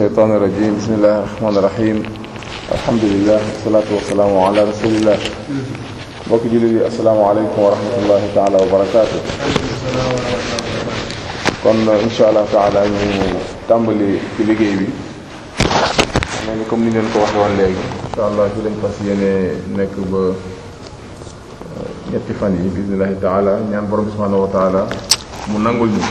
الشيطان الرجيم بسم الله الرحمن الرحيم الحمد لله والصلاة والسلام على رسول الله mbokk jullit yi asalaamaaleykum wa rahmatullahi taala wa barakaatu kon insha allah taala ñu tàmbali ci liggéey bi mel ni comme ni ngeen ko waxe woon léegi insha allah ci lañ fas yéene nekk ba ñetti fan yi bismillahi taala ñaan borom bi subhanahu wa taala mu nangul ñu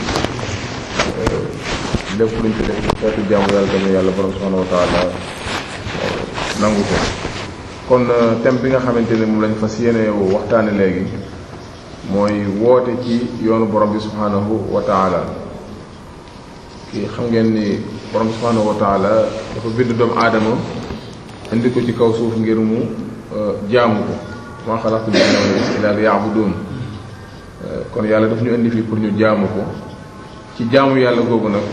lépp luñ ci def xeetu jaamu yàlla tamit yàlla borom subhanahu wa taala nangu ko kon thème bi nga xamante ne moom lañ fas yéene waxtaane léegi mooy woote ci yoonu borom bi subhanahu wa taala kii xam ngeen ni borom bi subhanahu wa taala dafa bind doomu aadama indi ko ci kaw suuf ngir mu jaamu ko maa xalaqtu jinna wal insa illa liya'budun kon yàlla daf ñu indi fii pour ñu jaamu ko ci jaamu yàlla googu nag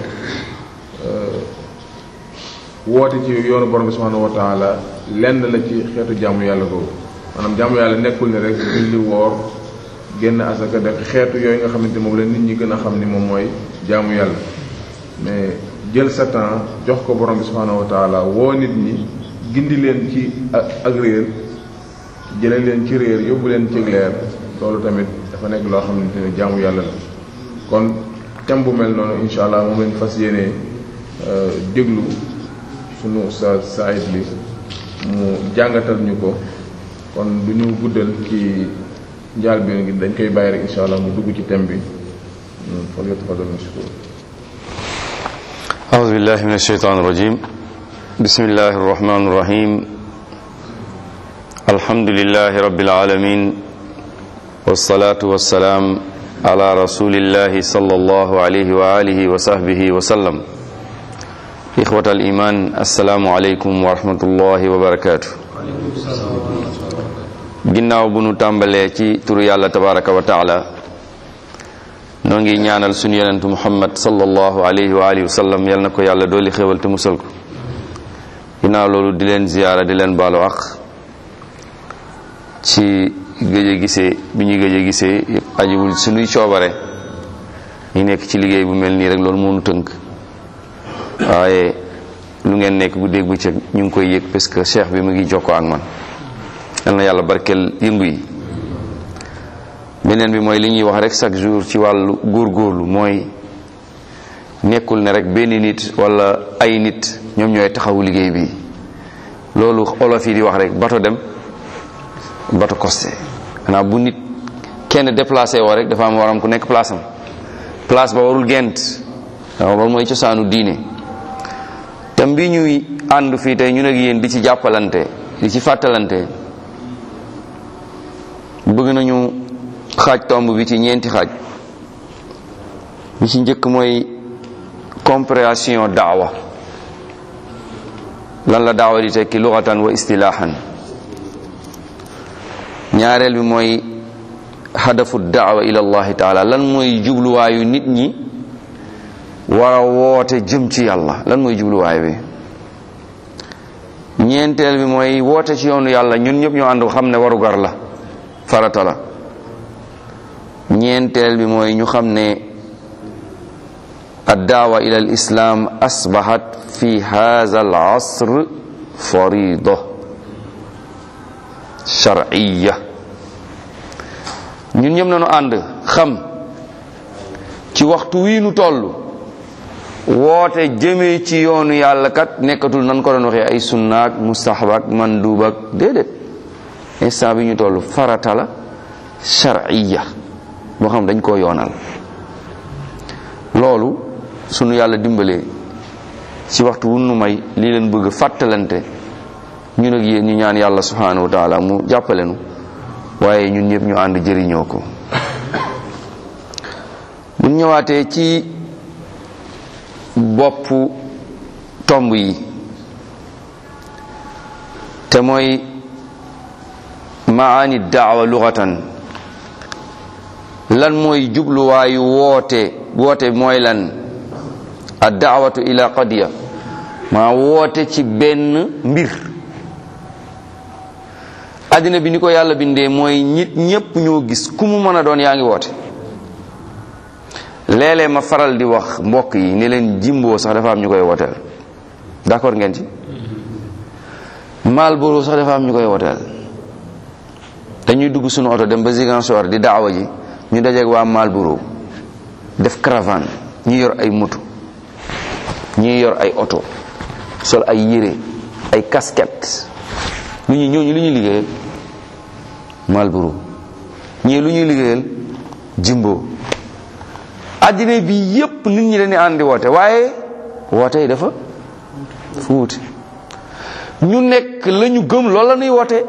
woote ci yoonu borom bi subhanahu wa taala lenn la ci xeetu jaamu yàlla googu maanaam jaamu yàlla nekkul ne rek julli woor génn asaka def xeetu yooyu nga xamante moom la nit ñi gën a xam ni moom mooy jaamu yàlla mais jël sa temps jox ko borom bi subhanahu wa taala woo nit ñi gindi leen ci ak réer jële leen ci réer yóbbu leen ci leer loolu tamit dafa nekk loo xamante ne jaamu yàlla la kon thème bu mel noonu insha allah moom lañ fas yéenee déglu sunu ustaaz Saïd li mu jàngatal ñu ko kon du ñu guddal ci njaal bi ngi dañ koy bàyyi rek insha allah mu dugg ci thème bi fal yatafaddal mashkur أعوذ بالله من الشيطان الرجيم بسم الله الرحمن الرحيم الحمد لله رب العالمين والصلاة والسلام على رسول الله صلى الله عليه وآله وصحبه وسلم إخوة الإيمان السلام عليكم ورحمة الله وبركاته ginnaaw bu nu tàmbalee ci turu yàlla tabaraka wa taala noo ngi ñaanal sunu yonentu muhammad sallallahu alayhi wa alihi wa sallam yal na ko yàlla dooli xéwal te musal ko ginnaaw loolu di leen ziyaara di leen baalu ak ci gëj a gisee bi ñu gëj a gisee yëpp ajiwul sunuy coobare ñu nekk ci liggéey bu mel nii rek loolu moo nu tënk waaye lu ngeen nekk guddeeg bëccëg ñu ngi koy yëg parce que cheikh bi mu ngi jokkoo ak man yal na yàlla barkeel yëngu yi beneen bi mooy li ñuy wax rek chaque jour ci wàllu góorgóorlu mooy nekkul ne rek benn nit wala ay nit ñoom ñooy taxawu liggéey bi loolu olof yi di wax rek bato dem bato costé xanaa bu nit kenn déplacé woo rek dafa am waram ku nekk place am place ba warul gent waaw loolu mooy cosaanu diine tam bi ñuy ànd fii tey ñun ak yéen di ci jàppalante di ci fàttalante bëgg nañu xaaj tomb bi ci ñeenti xaaj bi ci njëkk mooy compréhension daawa lan la daawa di tekki luxatan wa istilaahan ñaareel bi mooy hadafu daawa ila allahi taala lan mooy jubluwaayu nit ñi war a woote jëm ci yàlla lan mooy jubluwaay bi ñeenteel bi mooy woote ci yoonu yàlla ñun ñëpp ñoo ànd xam ne warugar la farata la ñeenteel bi mooy ñu xam ne addaawa ila al islam asbahat fi hadha al asr farida shar'iyya ñun ñëpp nañu ànd xam ci waxtu wii nu toll woote jëmee ci yoonu yàlla kat nekkatul nan ko doon waxee ay sunnaak mustahabaak manduubak déedéet instant bi ñu toll farata la shar'iyya boo xam dañ koo yoonal loolu sunu yàlla dimbalee ci waxtu wu nu may lii leen bëgg fàttalante ñun ak yéen ñu ñaan yàlla subhanahu wa taala mu jàppale nu waaye ñun ñëpp ñu ànd jëriñoo ko bu ñëwaatee ci boppu tomb yi te mooy maani daawa lughatan lan mooy jubluwaayu woote woote mooy lan a daawatu ila qadiya maa woote ci benn mbir àddina bi ni ko yàlla bindee mooy nit ñépp ñoo gis ku mu mën a doon yaa ngi woote léeg-léeg ma faral di wax mbokk yi ne leen jimboo sax dafa am ñu koy wooteel d'accord ngeen ci Malboro sax dafa am ñu koy wooteel dañuy dugg suñu oto dem ba Ziguinchor di daawa ji ñu dajeeg waa Malboro def caravane ñi yor ay moto ñi yor ay oto sol ay yére ay casquette lu ñuy ñooñu lu ñuy liggéeyal Malboro ñii lu ñuy liggéeyal Jimbo àddina bi yépp nit ñi dañuy àndi woote waaye woote yi dafa fu wuute ñu nekk la ñu gëm loolu la ñuy woote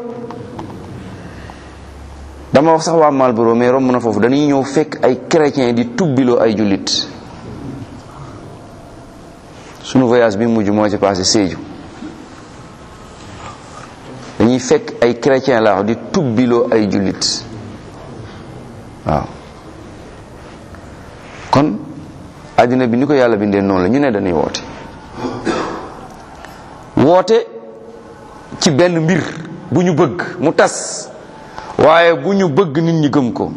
dama wax sax waa Malboro mais romb na foofu dañuy ñëw fekk ay chrétien di tubbiloo ay jullit sunu voyage bi mujj moo ci passé Sédhiou dañuy fekk ay chrétien laa wax di tubbiloo ay jullit waaw kon àddina bi ni ko yàlla bindee noonu la ñu ne dañuy woote woote ci benn mbir bu ñu bëgg mu tas waaye bu ñu bëgg nit ñi gëm ko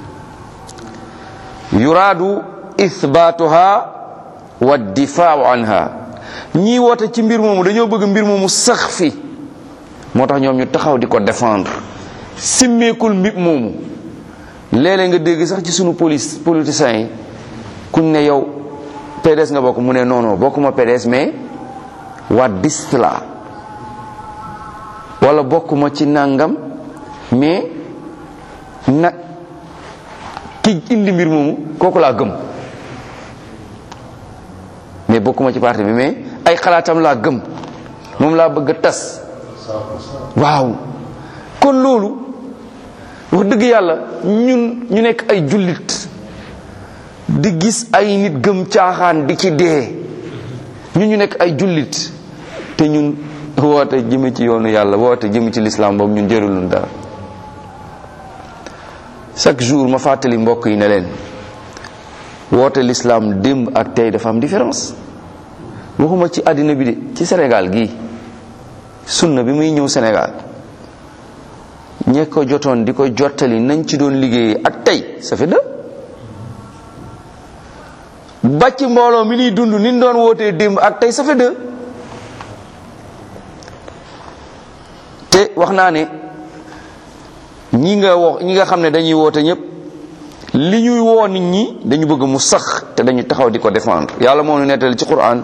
yuraadu ithbaatuha wa difaau anha ñii woote ci mbir moomu dañoo bëgg mbir moomu sax fi moo tax ñoom ñu taxaw di ko défendre simmeekul mbir moomu léeg-léeg nga dégg sax ci sunu police politiciens yi kuñ ne yow PDS nga bokk mu ne non non bokkuma PDS mais waa dist la wala bokkuma ci nangam mais nag ki indi mbir moomu kooku laa gëm mais bokkuma ci parti bi mais ay xalaatam laa gëm moom laa bëgg a tas waaw kon loolu wax dëgg yàlla ñun ñu nekk ay jullit di gis ay nit gëm caaxaan di ci dee ñun ñu nekk ay jullit te ñun woote jëme ci yoonu yàlla woote jëme ci lislaam boobu ñun jërulun dara chaque jour ma fàttali mbokk yi ne leen woote lislaam démb ak tey dafa am différence waxuma ci àddina bi de ci Sénégal gii sunna bi muy ñëw Sénégal ñe ko jotoon di ko jottali nañ ci doon liggéeyee ak tey ça fait deux bàcc mbooloo mi ñuy dund ni ñu doon wootee démb ak tey ça fait deux te wax naa ne ñi nga wax ñi nga xam ne dañuy woote ñëpp li ñuy woo nit ñi dañu bëgg mu sax te dañu taxaw di ko défendre yàlla moo ñu nettali ci Qur'an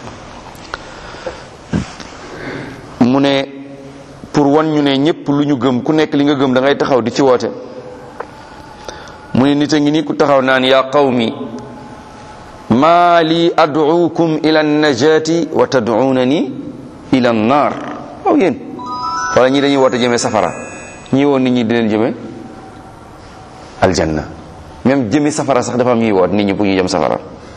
mu ne pour wan ñu ne ñëpp lu ñu gëm ku nekk li nga gëm da ngay taxaw di ci woote mu ne nit a ngi nii ku taxaw naan yaa qawmi maa li ad'uukum ila najati wa tad'uunani ila naar waaw yéen wala ñi dañuy woote jëmee safara ñi woon nit ñi di leen jëme aljanna même jëme safara sax dafa am ñuy woot nit ñi pour ñu jëm safara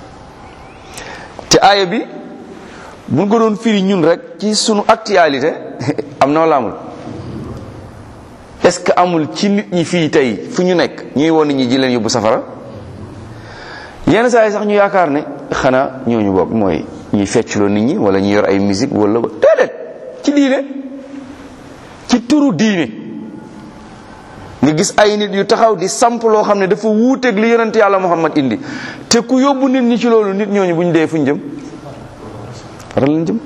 te aaya bi buñ ko doon firi ñun rek ci sunu actualité am na wala amul est-ce que amul ci nit ñi fii tey fu ñu nekk ñuy woon nit ñi ji leen yóbbu safara yenn saa yi sax ñu yaakaar ne xanaa ñooñu bokk mooy ñuy feccloo nit ñi wala ñu yor ay musique wala déedéet ci diine ci turu diine nga gis ay nit yu taxaw di samp loo xam ne dafa wuuteeg li yonent yàlla Muhammad indi te ku yóbbu nit ñi ci loolu nit ñooñu bu ñu dee fu ñu jëm faral lañ jëm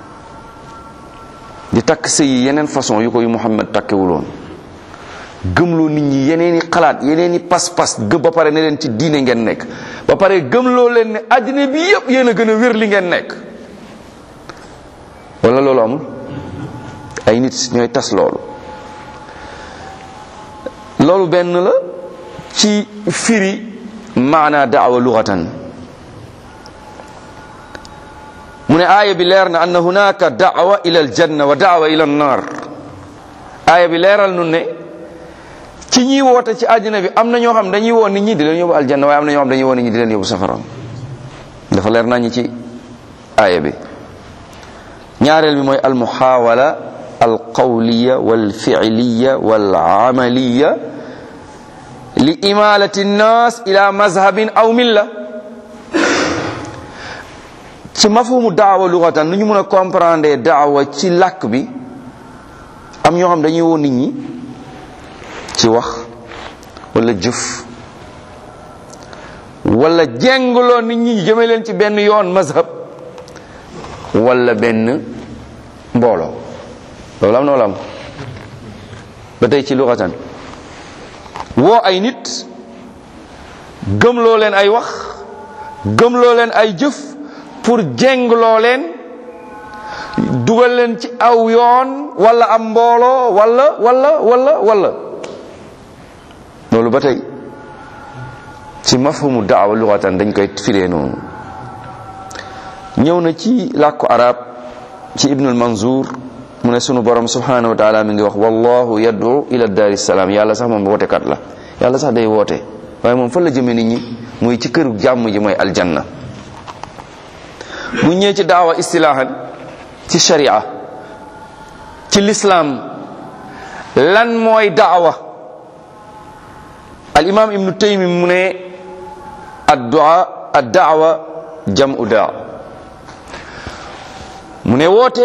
di takk sëy yi yeneen façon yu ko yu Muhammad takkewuloon gëmloo nit ñi yeneeni xalaat yeneeni pas-pas gëm ba pare ne leen ci diine ngeen nekk ba pare gëmloo leen ne àddina bi yépp yéen a gën a wér li ngeen nekk wala loolu amul ay nit ñooy tas loolu loolu benn la ci firi maana daawa lugatan mu ne aaya bi leer na anna hunaka daawa ila aljanna wa daawa ila annar aaya bi leeral nun ne ci ñiy woote ci àddina bi am na ñoo xam dañuy woo nit ñi di leen yóbbu aljanna waaye am na ñoo xam dañuy woo nit ñi di leen yóbbu safara dafa leer nañu ci aaya bi ñaareel bi mooy almuhawala alqawliya walfi'liya walamaliya li imalati nnas ila mazhabin aw milla ci mafhumu daawa lugatan nu ñu mën a comprendre daawa ci làkk bi am ñoo xam dañuy woo nit ñi ci wax wala jëf wala jengloo nit ñi jëme leen ci benn yoon mazhab wala benn mbooloo loolu am na wala am ba tey ci luxatan woo ay nit gëmloo leen ay wax gëmloo leen ay jëf pour jengloo leen dugal leen ci aw yoon wala am mbooloo wala wala wala wala loolu ba tey ci mafhumu daawa luxatan dañ koy firee noonu ñëw na ci làkku arab ci ibnul manzour mu ne sunu borom subhanahu wa taala mi ngi wax wallahu yad'u ila daari salaam yàlla sax moom wootekat la yàlla sax day woote waaye moom fan la jëme nit ñi muy ci këru jàmm ji mooy aljanna bu ñëwee ci daawa istilaahan ci sharia ci lislaam lan mooy daawa al imam ibnu taymi mu ne addua addaawa jamu daa mu ne woote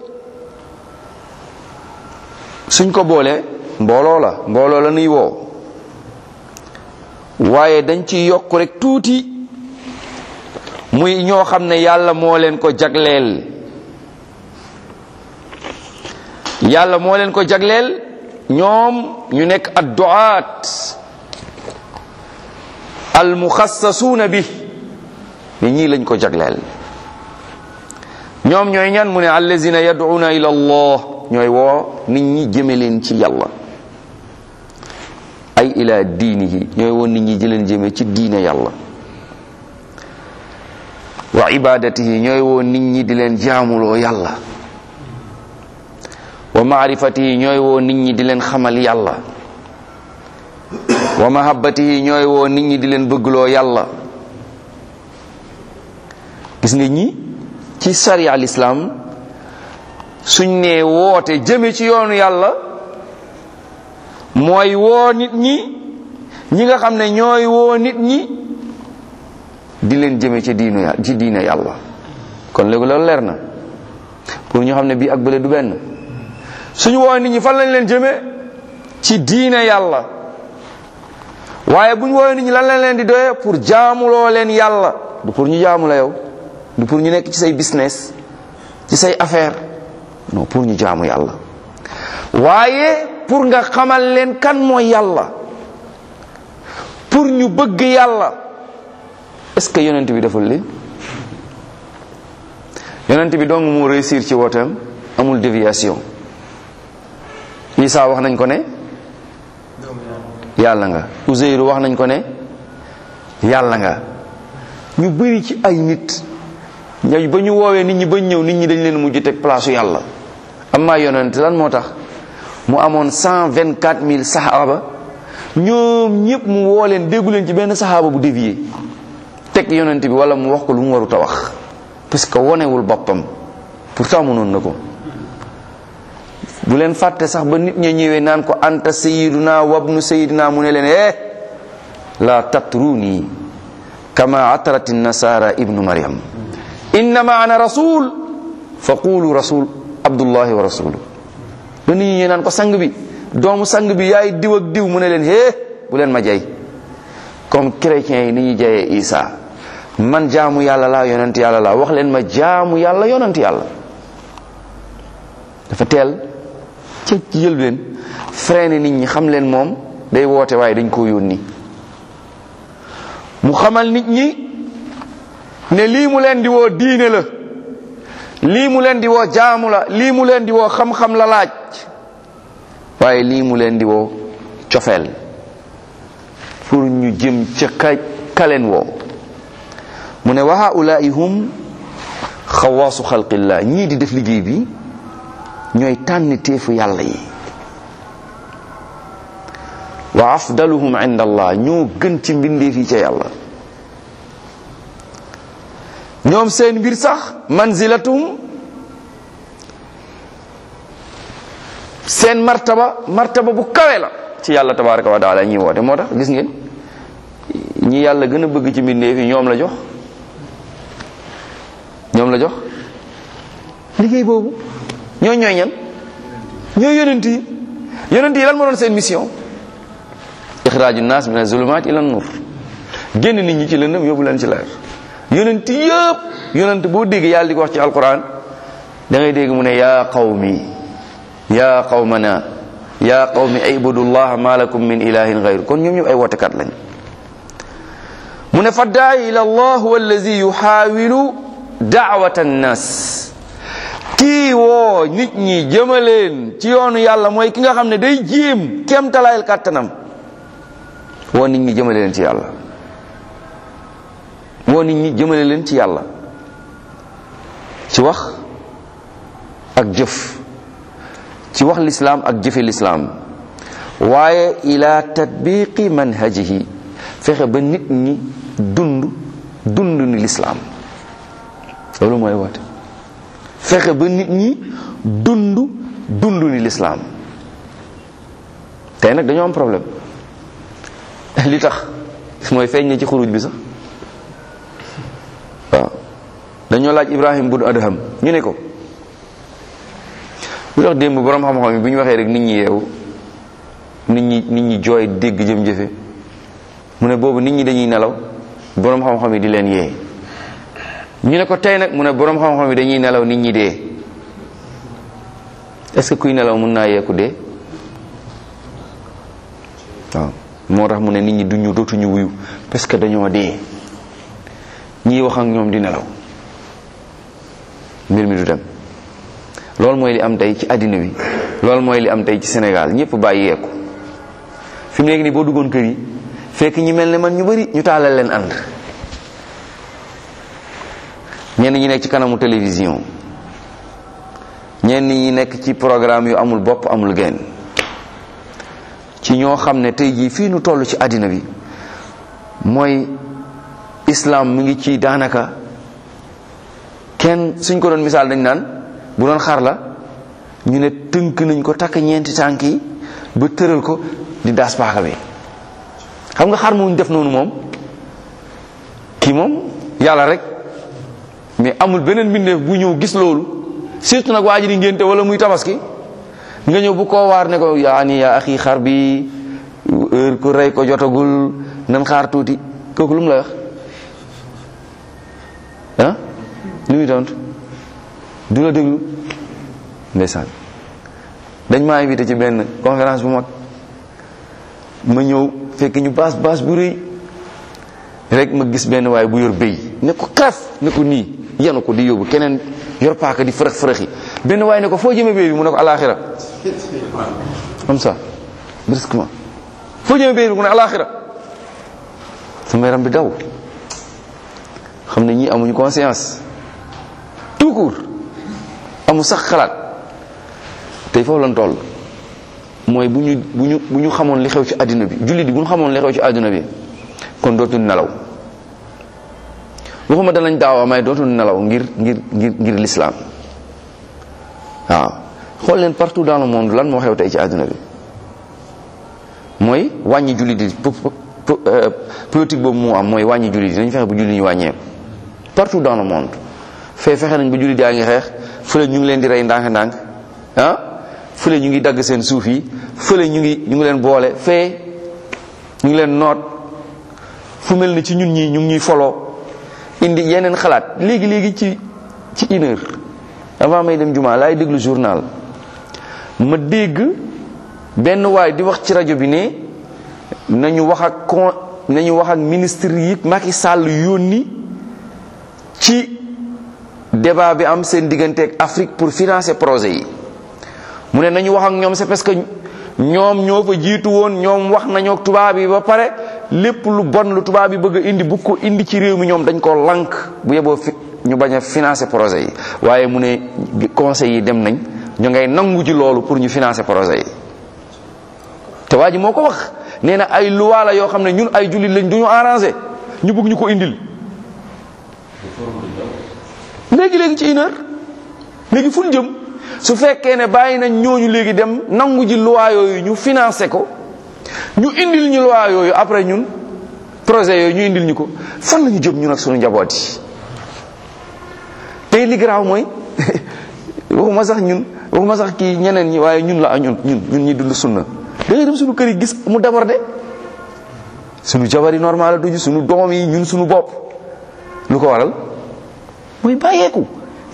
suñ ko boolee mbooloo la mbooloo la nuy woo waaye dañ ci yokk rek tuuti muy ñoo xam ne yàlla moo leen ko jagleel yàlla moo leen ko jagleel ñoom ñu nekk adduaat almuxassasuuna bi ni ñii lañ ko jagleel ñoom ñooy ñan mu ne allazina yad'una ila allah ñooy woo nit ñi jëme leen ci yàlla ay ila diinihi ñooy woo nit ñi jëleen jëme ci diine yàlla wa ibadatihi ñooy woo nit ñi di leen jaamuloo yàlla wa maarifatihi ñooy woo nit ñi di leen xamal yàlla wa mahabbatihi ñooy woo nit ñi di leen bëggloo yàlla gis nga ñi ci sariya al islam suñ nee woote jëme ci yoonu yàlla mooy woo nit ñi ñi nga xam ne ñooy woo nit ñi di leen jëme ci diinu ya ci diine yàlla kon léegi loolu leer na pour ñu xam ne bii ak bële du benn suñu woo nit ñi fan lañ leen jëme ci diine yàlla waaye bu ñu woowee nit ñi lan lañ leen di doye pour jaamuloo leen yàlla du pour ñu jaamu la yow du pour ñu nekk ci say business ci say affaire non pour ñu jaamu yàlla waaye pour nga xamal leen kan mooy yàlla pour ñu bëgg yàlla est-ce que yonent bi deful li yonent bi dong mu réussir ci wooteem amul déviation Isa wax nañ ko ne yàlla nga Uzeyru wax nañ ko ne yàlla nga ñu bëri ci ay nit ñooy ba ñu woowee nit ñi ba ñëw nit ñi dañ leen mujj teg place yàlla amma yonent lan moo tax mu amoon cent vingt quatre mille saxaaba ñoom ñëpp mu woo leen déggu leen ci benn saxaaba bu dévié teg yonent bi wala mu wax ko lu mu warut a wax parce que wonewul boppam pourtant mënoon na ko bu leen fàtte sax ba nit ña ñëwee naan ko anta sayiduna wabnu sayidina mu ne leen eh la tatruni kama atrat nasara ibnu maryam innama ana rasul fa qulu rasul abdullahi wa rasulu ba nit ñi naan ko sang bi doomu sang bi yaay diw ak diw mu ne leen hee bu leen ma jay comme chrétiens yi ni ñu jayee isa man jaamu yàlla laa yonent yàlla laa wax leen ma jaamu yàlla yonent yàlla dafa teel ca ci jël leen freiné nit ñi xam leen moom day woote waaye dañ koo yónni mu xamal nit ñi ne lii mu leen di woo diine la lii mu leen di woo jaamu la lii mu leen di woo xam-xam la laaj waaye lii mu leen di woo cofeel pour ñu jëm ca ka kaleen woo mu ne wa haulaai hum xawaasu xalqillah ñii di def liggéey bi ñooy tànn téefu yàlla yi wa afdaluhum inda allah ñoo gën ci mbindeef yi ca yàlla ñoom seen mbir sax manzilatum seen martaba martaba bu kawe la ci yàlla tabaraka wa taala ñi woote moo tax gis ngeen ñi yàlla gën a bëgg ci mbindeef yi ñoom la jox ñoom la jox liggéey boobu ñoo ñooy ñan ñoo yonent yi yonent yi lan moo doon seen mission ixraaju naas min azulumaat ila nur génn nit ñi ci lëndëm yóbbu leen ci leer yonent yëpp yonent boo dégg yàlla di ko wax ci alquran da ngay dégg mu ne yaa qawmi yaa qawmana yaa qawmi ibudullah ma lakum min ilahin gayru kon ñoom ñëpp ay wootekat lañ mu ne fa daai ila allah huwa allazi yuxaawilu daawata annas kii woo nit ñi jëmaleen ci yoonu yàlla mooy ki nga xam ne day jéem kem talaayal kàttanam woo nit ñi jëmale leen ci yàlla woo nit ñi jëmale leen ci yàlla ci wax ak jëf ci wax lislaam ak jëfe lislaam waaye ila tatbiqi manhajihi fexe ba nit ñi dund dund ni lislaam loolu mooy woote fexe ba nit ñi dund dund ni lislaam tey nag dañoo am problème li tax mooy feeñ na ci xuruj bi sax waaw dañoo laaj Ibrahim bun Adham ñu ne ko lu tax démb borom xam-xam yi bu ñu waxee rek nit ñi yeewu nit ñi nit ñi jooy dégg jëm jëfe mu ne boobu nit ñi dañuy nelaw borom xam-xam yi di leen yee ñu ne ko tey nag mu ne borom xam-xam yi dañuy nelaw nit ñi dee est-ce que kuy nelaw mun naa yeeku dee waaw moo tax mu ne nit ñi duñu dootuñu wuyu parce que dañoo dee ñii wax ak ñoom di nelaw mbir mi du dem loolu mooy li am tey ci àddina bi loolu mooy li am tey ci Sénégal ñëpp bàyyi yeeku fi mu nekk nii boo duggoon kër yi fekk ñi mel ne man ñu bari ñu taalal leen ànd ñenn ñi nekk ci kanamu télévision ñenn ñi nekk ci programme yu amul bopp amul genn ci ñoo xam ne tey jii fii nu toll ci àddina bi mooy islam mu ngi ci daanaka kenn suñ ko doon misaal dañ naan bu doon xar la ñu ne tënk nañ ko takk ñeenti tànk yi ba tëral ko di daas paaka bi xam nga xar mu def noonu moom kii moom yàlla rek mais amul beneen mbindeef bu ñëw gis loolu surtout nag waa ji di ngénte wala muy tabaski nga ñëw bu koo waar ne ko yaa ni yaa axi xar bi heure ku rey ko jotagul nan xaar tuuti kooku lu mu la wax ah lu muy tontu du la déglu ndeysaan dañ maa invité ci benn conférence bu mag ma ñëw fekk ñu baas baas bu rëy rek ma gis benn waaye bu yor béy ne ko xef ne ko nii yenu ko di yóbbu keneen yor paaka di fërëx fërëxi benn waaye ne ko foo jëme béy bi mu ne ko alaxira comme ça brusquement foo jëme béy bi mu ne alaxira sama yaram bi daw xam ne ñii amuñu conscience tout court amu sax xalaat tey foofu lan toll mooy bu ñu bu ñu bu ñu xamoon li xew ci àddina bi jullit bi bu ñu xamoon li xew ci àddina bi kon dootul nelaw waxuma danañ daawa may dootul nelaw ngir ngir ngir ngir l'islam waaw xool leen partout dans le monde lan moo xew tey ci àdduna bi mooy wàññi jullit yi politique boobu moo am mooy wàññi jullit yi dañu fexe bu jullit ñu wàññeeku partout dans le monde fee fexe nañ ba jullit yaa ngi xeex fële ñu ngi leen di rey ndànk-ndànk ah fële ñu ngi dagg seen suuf yi fële ñu ngi ñu ngi leen boole fee ñu ngi leen noot fu mel ni ci ñun ñii ñu ngi ñuy foloo indi yeneen xalaat léegi léegi ci ci une heure avant may dem jumaa laay déglu journal ma dégg benn waay di wax ci rajo bi ne nañu wax ak con nañu wax ak ministre yi Macky Sall yónni ci débat bi am seen diggante ak Afrique pour financer projet yi mu ne nañu wax ak ñoom c'est parce que ñoom ñoo fa jiitu woon ñoom wax nañoo ak tubaab yi ba pare lépp lu bon lu tubaab yi bëgg a indi bu ko indi ci réew mi ñoom dañ koo lank bu yeboo fi ñu bañ a financer projet yi waaye mu ne conseil yi dem nañ ñu ngay nangu ci loolu pour ñu financer projet yi te waa ji moo ko wax nee na ay loi la yoo xam ne ñun ay jullit lañ du ñu arrangé ñu bëgg ñu ko indil léegi léegi ci une heure léegi fu ñu jëm su fekkee ne bàyyi nañ ñooñu léegi dem nangu ji loi yooyu ñu financé ko ñu indil ñu loi yooyu après ñun projet yooyu ñu indil ñu ko fan la ñu jëm ñun ak suñu njaboot yi tey li garaaw mooy waxuma sax ñun waxuma sax kii ñeneen ñi waaye ñun la ñun ñun ñun ñi dund sunna da ngay dem suñu kër yi gis mu débordé suñu jabar yi normal la duñu suñu doom yi ñun suñu bopp lu ko waral mooy bàyyeeku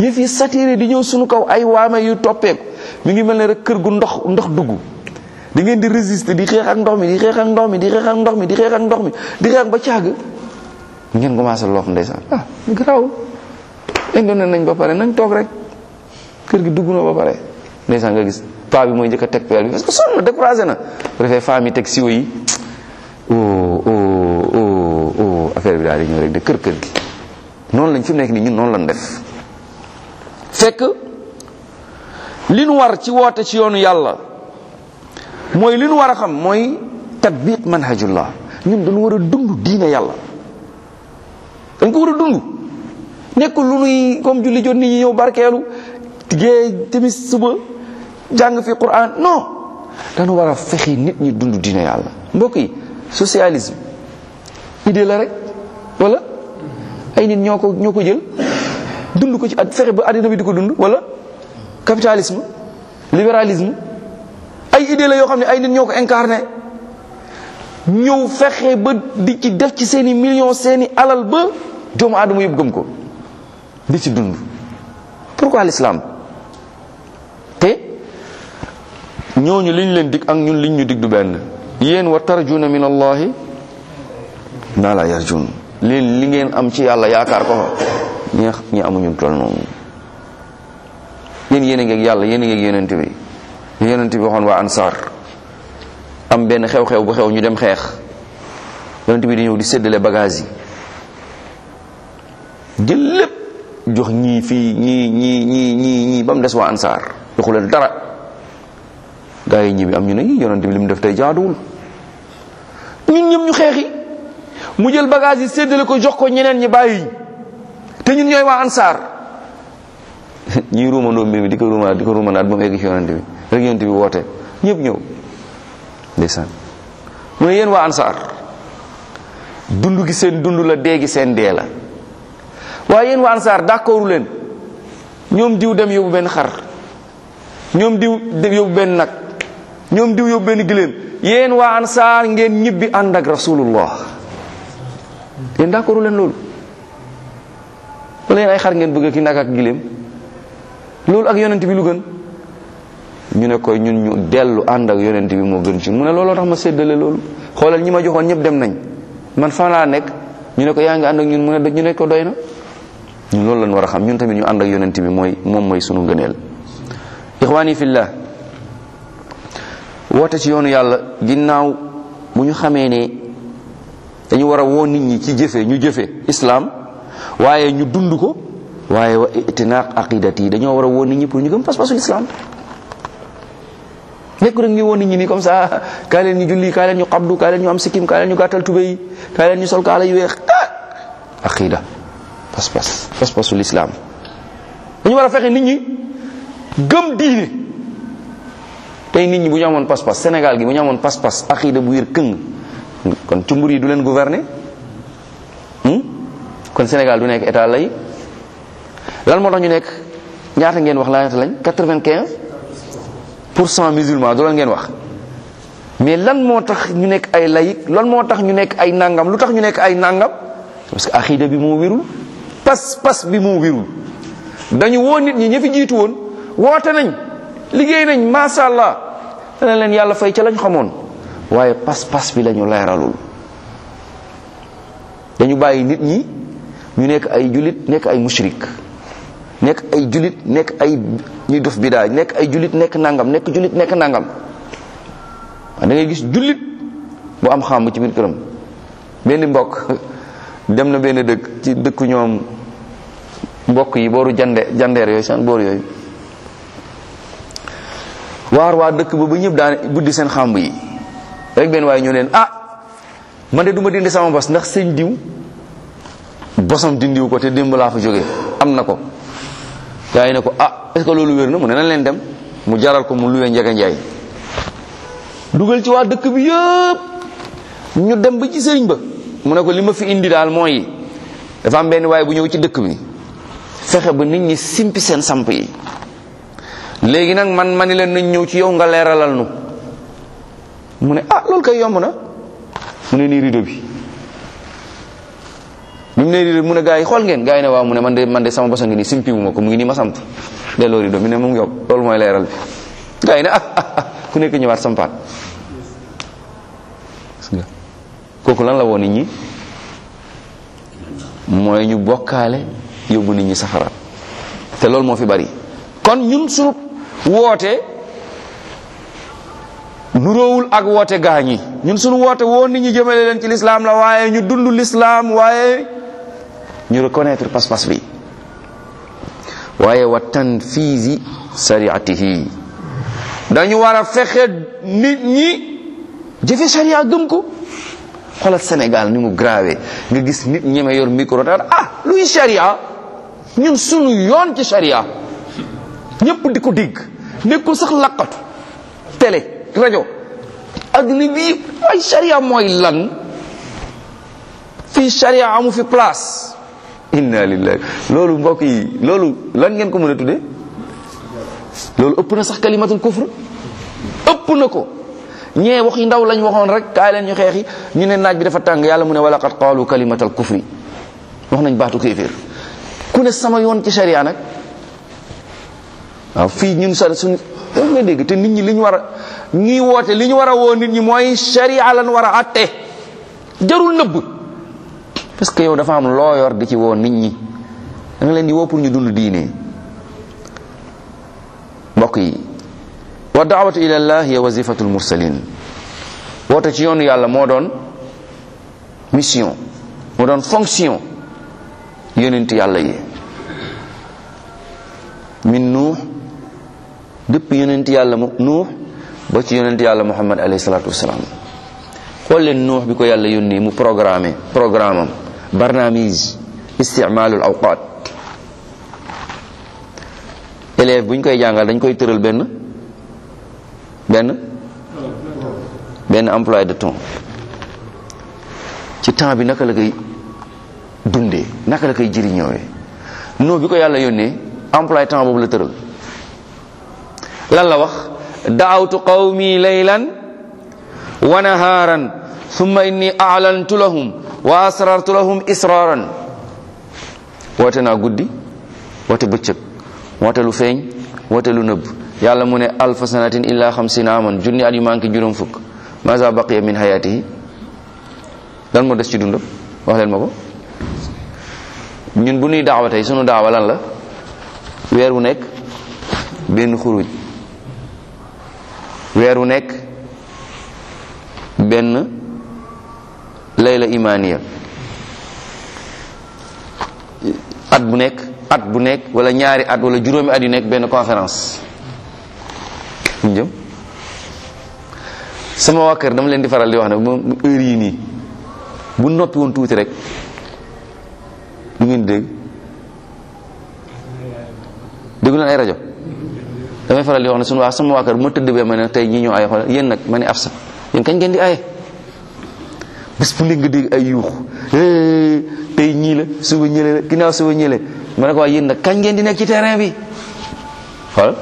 yëf yi satiré di ñëw suñu kaw ay waame yu toppeeku mi ngi mel ne rek kër gu ndox ndox dugg da ngeen di résister di xeex ak ndox mi di xeex ak ndox mi di xeex ak ndox mi di xeex ak ndox mi di xeex ba caag ngeen commencé loof ndeysaan ah garaawul indone nañ ba pare nañ toog rek kër gi dugg na ba pare ndeysaan nga gis paa bi mooy njëkk a teg peel bi parce que sonn na découragé na bu defee femme yi teg siwo yi oh oh oh oh affaire bi daal di ñëw rek de kër kër gi noonu lañ fi mu nekk nii ñun noonu lañ def fekk li nu war ci woote ci yoonu yàlla mooy li nu war a xam mooy tatbiq manhajullah ñun dañu war a dund diine yàlla dañ ko war a dund nekkul lu nuy comme julli jot nit ñi ñëw barkeelu gée timis suba jàng fi quran non dañu war a fexe nit ñi dund diine yàlla mbokk yi socialisme idée la rek wala ay nit ñoo ko ñoo ko jël dund ko ci at fexe ba àddina bi di ko dund wala capitalisme libéralisme ay idée la yoo xam ne ay nit ñoo ko incarné ñëw fexe ba di ci def ci seeni millions seeni alal ba doomu aadama yëpp gëm ko di ci dund pourquoi l'islam te ñooñu liñ leen dig ak ñun liñ ñu dig du benn yéen wa tarjuna min allahi naa la yarjun leen li ngeen am ci yàlla yaakaar ko fa ñi ñi amuñu toll noonu yéen yéen a ngeeg yàlla yéen a ngeeg yonent bi yonent bi waxoon waa ansaar am benn xew-xew bu xew ñu dem xeex yonent bi di ñëw di séddale bagage yi jël lépp jox ñii fii ñii ñii ñii ñii ñii ba mu des waa ansaar joxu leen dara gaa yi ñibbi am ñu ne yi yonent bi li mu def tey jaaduwul ñun ñëpp ñu xeexi mu jël bagage yi séddale ko jox ko ñeneen ñi bàyyi te ñun ñooy waa ansaar ñuy ruumandoo mbir mi di ko ruumandaat di ko ruumandaat ba mu egg ci yonent bi rek yonent bi woote ñëpp ñëw ndeysaan mu ne yéen waa ansaar dund gi seen dund la dee gi seen dee la waaye yéen waa ansaar d'accordu leen ñoom diw dem yóbbu benn xar ñoom diw dem yóbbu benn nag ñoom diw yóbbu benn giléem yéen waa ansaar ngeen ñibbi ànd ak rasulullah yéen d'accordu leen loolu wala yéen ay xar ngeen bëgg ki nag ak giléem loolu ak yonent bi lu gën ñu ne koy ñun ñu dellu ànd ak yonent bi moo gën ci mu ne looloo tax ma séddale loolu xoolal ñi ma joxoon ñëpp dem nañ man fan laa nekk ñu ne ko yaa ngi ànd ak ñun mu ne ñu ne ko doy na ñun loolu lañ war a xam ñun tamit ñu ànd ak yonent bi mooy moom mooy sunu ngëneel ixwaani fillah woote ci yoonu yàlla ginnaaw bu ñu xamee ne dañu war a woo nit ñi ci jëfe ñu jëfe islaam waaye ñu dund ko waaye wa itinaaq aqidati dañoo war a woo nit ñi pour ñu gëm pas-pasul islam nekk rek ngi woo nit ñi nii comme ça kaa leen ñu julli kaa leen ñu xabdu kaa leen ñu am sikkim kaa leen ñu gàttal tubé yi kaa leen ñu sol kaala yu weex ah aqida pas-pas pas-pasul islam dañu war a fexe nit ñi gëm diine tey nit ñi bu ñu amoon pas-pas Sénégal gi bu ñu amoon pas-pas aqida bu wér këng kon cumbur yi du leen gouverner kon Sénégal du nekk état lay lan moo tax ñu nekk ñaata ngeen wax la ñaata lañ quatre-vingt-quinze pour cent musulman du lan ngeen wax mais lan moo tax ñu nekk ay laïc lan moo tax ñu nekk ay nangam lu tax ñu nekk ay nangam parce que aqida bi moo wérul pas pas bi moo wérul dañu woo nit ñi ña fi jiitu woon woote nañ liggéey nañ masha allah dana leen yàlla fay ca lañ xamoon waaye pas pas bi lañu leeralul dañu bàyyi nit ñi ñu nekk ay julit nekk ay mushrik nekk ay julit nekk ay ñuy def bidaa nekk ay julit nekk nangam nekk julit nekk nangam da ngay gis julit bu am xam ci biir këram benn mbokk dem na benn dëkk ci dëkku ñoom mbokk yi booru jande jandeer yooyu seen boor yooyu waar waa dëkk ba ba ñëpp daan buddi seen xàmb yi rek benn waaye ñoo leen ah man de du ma dindi sama bos ndax sëñ diw bosam dindiw ko te démb laa fa jógee am na ko gaa yi ne ko ah est ce que loolu wér na mu ne nañ leen dem mu jaral ko mu luwee njege njaay dugal ci waa dëkk bi yëpp ñu dem ba ci sëriñ ba mu ne ko li ma fi indi daal mooy dafa am benn waaye bu ñëw ci dëkk bi fexe ba nit ñi simpi seen samp yi léegi nag man ma ni leen nañ ñëw ci yow nga leeralal nu mu ne ah loolu kay yomb na mu ne nii rido bi bi mu ne rido mu ne gars yi xool ngeen gars yi ne waaw mu ne man de man de sama bosa ngi nii simpi wu ma ko mu ngi nii ma samp delloo rido mi ne mu ngi yow loolu mooy leeral bi gars yi ne ah ah ku nekk ñëwaat sampaat kooku lan la woon nit ñi mooy ñu bokkaale yóbbu nit ñi safara te loolu moo fi bari kon ñun sunu woote nuróowul ak woote gaa ñi ñun sunu woote woo nit ñi jëmale leen ci lislaam la waaye ñu dund lislaam waaye ñu reconnaître pas-pas bi waaye wa tanfiisi sariatihi dañu war a fexe nit ñi jëfe sharia gëm ko xoolal Sénégal ni mu grave nga gis nit ñeme yor micro daal ah luy sharia ñun sunu yoon ci sharia ñëpp di ko dégg nekkul sax laqatu télé rajo adduna bi ay sharia mooy lan fii sharia amu fi place inna lillahi loolu mbokk yi loolu lan ngeen ko mën a tudde loolu ëpp na sax kalimatul kufr ëpp na ko ñee wax yi ndaw lañ waxoon rek kaay leen ñu xeexi ñu ne naaj bi dafa tàng yàlla mu ne wala qad qaalu kalimatal kufri wax nañ baatu kéeféer ku ne sama yoon ci sharia nag waaw fii ñun sa suñ daf nga dégg te nit ñi li ñu war a ñii woote li ñu war a woo nit ñi mooy sharia lan war a atte jarul nëbb parce que yow dafa am loo yor di ci woo nit ñi da nga leen di woo pour ñu dund diine mbokk yi wa daawatu ila llah hiya wazifatul mursalin woote ci yoonu yàlla moo doon mission moo doon fonction yonent yàlla yi min nuux depuis yonent yàlla mu nuux ba ci yonent yàlla muhammad alayhi salatu wasalaam xool leen nuux bi ko yàlla yónni mu programmé programme am barnaamij isticmaalul awqaat élève bu ñu koy jàngal dañ koy tëral benn benn benn emploi de temps ci temps bi naka la koy dundee naka la koy jëriñoowee noo bi ko yàlla yónnee emploi temps boobu la tëral lan la wax daawtu qawmi laylan wa naharan thumma inni a'lantu lahum wa asrartu lahum israran woote naa guddi woote bëccëg woote lu feeñ woote lu nëbb yàlla mu ne alfa sanatin illa xamsina aman junni at yu manqué juróom fukk maza baqiya min hayatihi lan moo des ci dundam wax leen ma ko ñun bu nuy daawa tey sunu daawa lan la weer wu nekk benn xuruj weer wu nekk benn layla imaniya at bu nekk at bu nekk wala ñaari at wala juróomi at yu nekk benn conférence ñu jëm sama waa kër dama leen di faral di wax ne moom heure yii nii bu noppi woon tuuti rek lu ngeen dégg déggu leen ay rajo damay faral di wax ne sunu waa sama waa kër bu ma tëdd bee ma ne tey ñi ñoo ay xool yéen nag ma ne af sa yéen kañ ngeen di aye bés bu nekk nga dégg ay yuux tey ñii la suba ñële la ginnaaw suba ñële ma ne ko waa yéen nag kañ ngeen di nekk ci terrain bi xool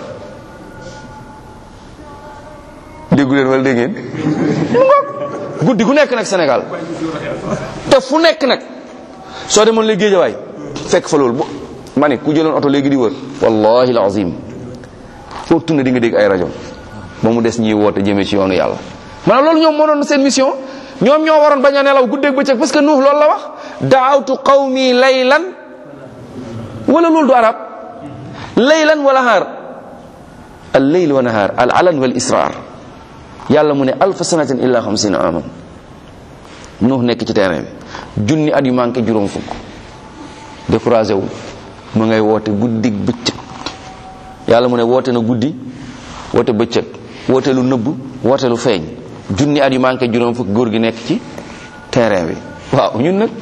déggu leen wala dégg ngeen mu ngoog guddi gu nekk nag Sénégal te fu nekk nag soo demoon léegi géejawaay fekk fa loolu ma ne ku jëloon oto léegi di wër wallahi alazim foo tunne di nga dégg ay rajo ba mu des ñiy woote jëmee ci yoonu yàlla maanaam loolu ñoom moo doon seen mission ñoom ñoo waroon bañ a nelaw guddeeg bëccëg parce que nuux loolu la wax daawtu qawmi laylan wala loolu du arab laylan wa nahaar al layl wa nahaar al alan wal israr yàlla mu ne alfa sanatin illa xamsina aman nuux nekk ci terrain bi junni at yu manqué juróom fukk découragé wu mu ngay woote guddig bëccëg yàlla mu ne woote na guddi woote bëccëg woote lu nëbb woote lu feeñ junni at yu manqué juróom fukk góor gi nekk ci terrain bi waaw ñun nag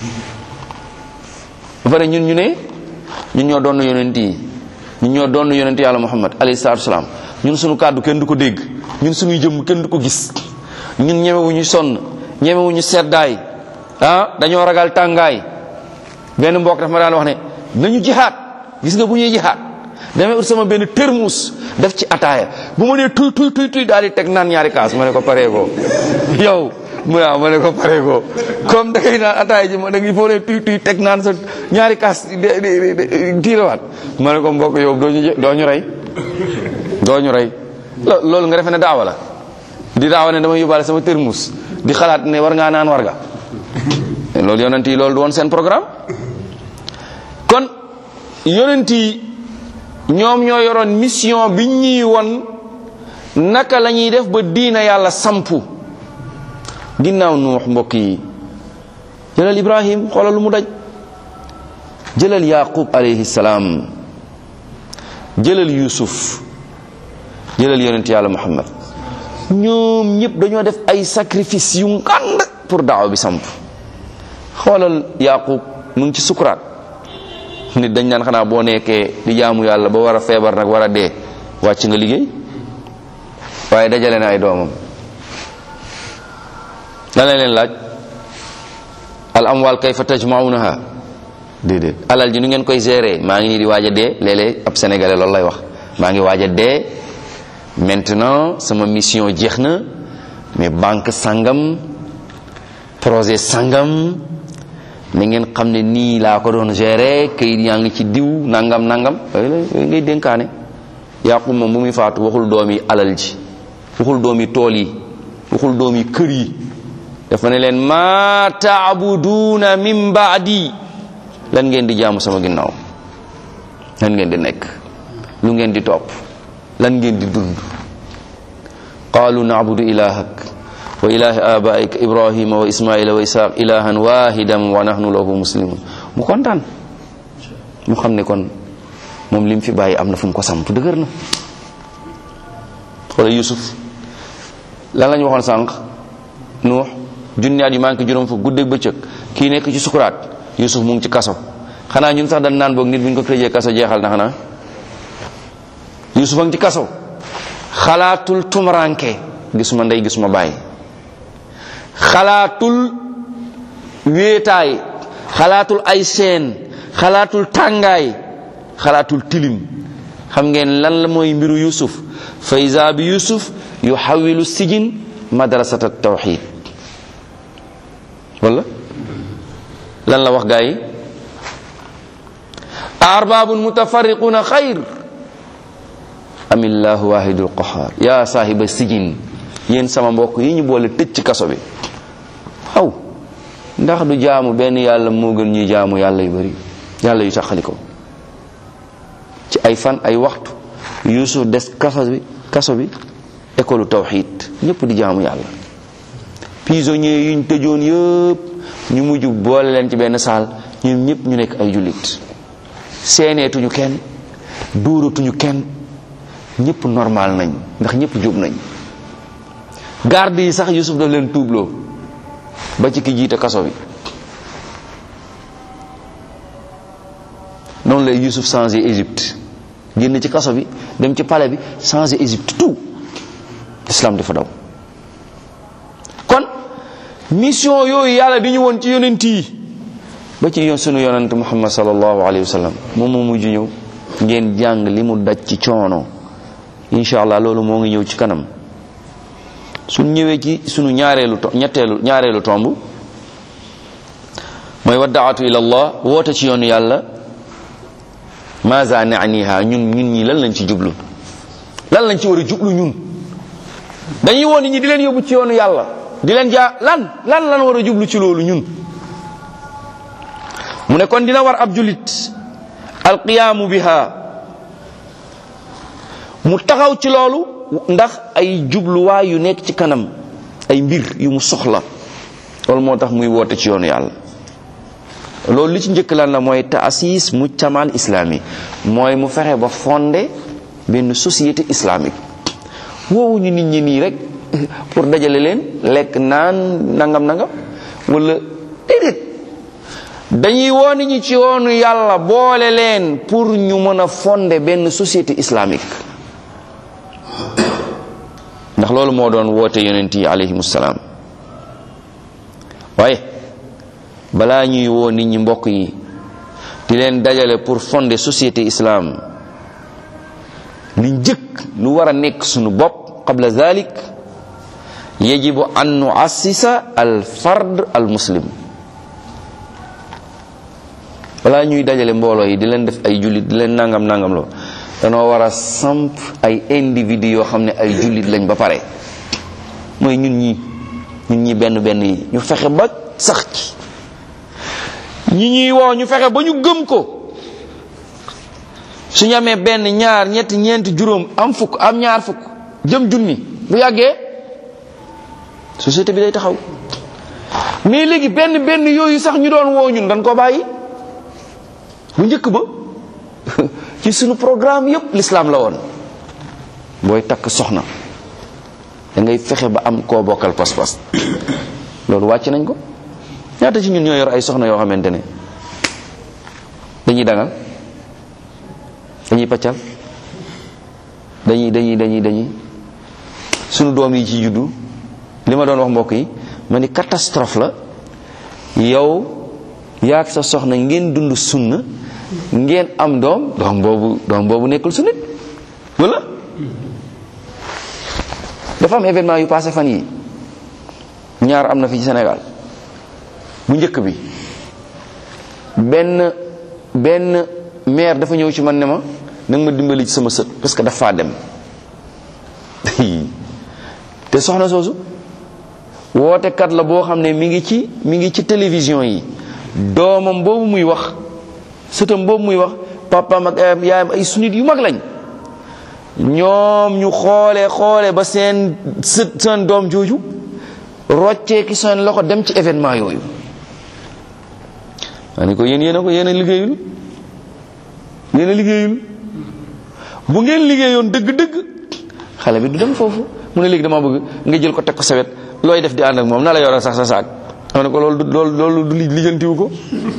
ba pare ñun ñu ne ñun ñoo doon yonent yi ñun ñoo doon yonent yàlla muhammad alayhi salaatu salaam ñun suñu kàddu kenn du ko dégg ñun suñuy jëmm kenn du ko gis ñun ñemewuñu sonn ñemewuñu seddaay ah dañoo ragal tàngaay benn mbokk dafa ma daan wax ne nañu jihaat gis nga bu ñuy jihaat damay ut sama benn termus def ci ataaya bu ma nee tuy tuy tuy tuy daal di teg naan ñaari kaas ma ne ko paree ko yow mu ne ma ne ko pare ko comme da ngay naan ataay ji ma da ngay foo ne tuy tuy teg naan sa ñaari kaas tiirawaat ma ne ko mbokk yow doo ñu doo ñu rey doo ñu rey loolu nga defe ne daawa la di daawa ne dama yóbbaale sama termus di xalaat ne war ngaa naan war nga loolu yonent yi loolu du woon seen programme kon yonent yi ñoom ñoo yoroon mission bi ñuy won naka la ñuy def ba diina yàlla sampu ginnaaw nuux mbokk yi jëlal ibrahim xoolal lu mu daj jëlal yaqub alayhi salaam jëlal yusuf jëlal yonent yàlla muhammad ñoom ñëpp dañoo def ay sacrifice yu ngand pour daaw bi samp xoolal yaqub mu ngi ci sukuraat nit dañ naan xanaa boo nekkee di jaamu yàlla ba war a feebar nag war a dee wàcc nga liggéey waaye dajale na ay doomam lan la leen laaj al amwal kayfa tajmaunaha déedéet alal ji nu ngeen koy gérer maa ngi nii di waaj a dee léeg-léeg ab sénégalais loolu lay wax maa ngi waaj a dee maintenant sama mission jeex na mais banque sangam projet sangam na ngeen xam ne nii laa ko doon gérer kayit yaa ngi ci diw nangam nangam yooyu la yooyu ngay dénkaane yàqu moom bu muy faatu waxul doomi alal ji waxul doomi tool yi waxul doomi kër yi dafa ne leen ma taabuduuna min baadi lan ngeen di jaamu sama ginnaaw lan ngeen di nekk lu ngeen di topp lan ngeen di dund qaalu naabudu ilahak wa ilahi abaika ibrahima wa ismaila wa isaq ilahan wahidan wa nahnu lahu muslimun mu kontaan mu xam ne kon moom lim fi bàyyi am na fu mu ko samp dëgër na xoola yusuf lan la ñu waxoon sànq nuux junni at yu manqué juróom fa guddeeg bëccëg kii nekk ci sukuraat yusuf mu ngi ci kaso xanaa ñun sax dañ naan boog nit bu ñu ko tëjee kaso jeexal na xanaa yusuf a ngi ci kaso xalaatul tumuranke gisuma ndey gisuma bàyyi xalaatul wéetaay xalaatul ay seen xalaatul tàngaay xalaatul tilim xam ngeen lan la mooy mbiru yusuf fa iza bi yusuf yuhawilu sijin madrasata tawxid wala lan la wax gaa yi arbabun mutafarriquna xayr amillahu wahidul qahar ya saahiba sijin yéen sama mbokk yi ñu boole tëj ci kaso bi xaw ndax du jaamu benn yàlla moo gën ñuy jaamu yàlla yu bari yàlla yu taxali ko ci ay fan ay waxtu yusuf des kaso bi kaso bi école tawxid ñëpp di jaamu yàlla prisonniers yuñ tëjoon yëpp ñu mujj boole leen ci benn saal ñoom ñëpp ñu nekk ay jullit seeneetuñu kenn dóoratuñu kenn ñëpp normal nañ ndax ñëpp jub nañ garde yi sax yusuf daf leen tuubloo ba ci ki jiite kaso bi noonu lay yusuf changé Égypte génn ci kaso bi dem ci palais bi changé Égypte tout islam dafa daw kon mission yooyu yàlla di ñu woon ci yonent yi ba ci yoon sunu yonent muhammad sallallahu alayhi wa sallam moom moo mujj ñëw ngeen jàng li mu daj ci coono incha allah loolu moo ngi ñëw ci kanam suñ ñëwee ci sunu ñaareelu to ñetteelu ñaareelu tomb mooy waddaatu ila allah woote ci yoonu yàlla maza naaniha ñun ñun ñi lan lañ ci jublu lan lañ ci war a jublu ñun dañuy woon nit ñi di leen yóbbu ci yoonu yàlla di leen jaa lan lan lan war a jublu ci loolu ñun mu ne kon dina war ab julit alqiyaamu biha mu taxaw ci loolu ndax ay jubluwaay yu nekk ci kanam ay mbir yu mu soxla loolu moo tax muy woote ci yoonu yàlla loolu li ci njëkk lan la mooy taasis mujtamal islami mooy mu fexe ba fondé benn société islamique woowuñu nit ñi nii rek pour dajale leen lekk naan nangam nangam wala déedéet dañuy woo nit ñi ci yoonu yàlla boole leen pour ñu mën a fondé benn société islamique ndax loolu moo doon woote yonent yi alayhimu salaam waaye balaa ñuy woo nit ñi mbokk yi di leen dajale pour fonder société islam li njëkk lu war a nekk sunu bopp qabla zalik yajibu an nuassisa al fard al muslim balaa ñuy dajale mbooloo yi di leen def ay jullit di leen nangam nangam loo danoo war a samp ay individu yoo xam ne ay jullit lañ ba pare mooy ñun ñi ñun ñi benn benn yi ñu fexe ba sax ci ñi ñuy woo ñu fexe ba ñu gëm ko suñu amee benn ñaar ñetti ñeenti juróom am fukk am ñaar fukk jëm junni bu yàggee société bi day taxaw mais léegi benn benn yooyu sax ñu doon woo ñun dañ ko bàyyi bu njëkk ba ci sunu programme yépp l'islam la woon booy takk soxna da ngay fexe ba am koo bokkal pas-pas loolu wàcc nañ ko ñaata ci ñun ñoo yor ay soxna yoo xamante ne dañuy dangal dañuy paccal dañuy dañuy dañuy dañuy sunu doom yi ci juddu li ma doon wax mbokk yi ma ni catastrophe la yow yaag sa soxna ngeen dund sunna ngeen am doom doom boobu doom boobu nekkul sunnit wala dafa am événement yu passé fan yi ñaar am na fi ci Sénégal bu njëkk bi benn benn maire dafa ñëw ci man ne ma nanga ma dimbali ci sama sët parce que dafa dem te soxna soosu wootekat la boo xam ne mi ngi ci mi ngi ci télévision yi doomam boobu muy wax sëtam boobu muy wax papaam ak yaayam ay sunnit yu mag lañ ñoom ñu xoole xoole ba seen sët seen doom jooju roccee ki seen loxo dem ci événement yooyu maa ni ko yéen yéen a ko yéen a liggéeyul yéen a liggéeyul bu ngeen liggéeyoon dëgg-dëgg xale bi du dem foofu mu ne léegi dama bëgg nga jël ko teg ko sawet looy def di ànd ak moom na la yoral sax sa saak xam ne ko loolu du loolu loolu du lijjantiwu ko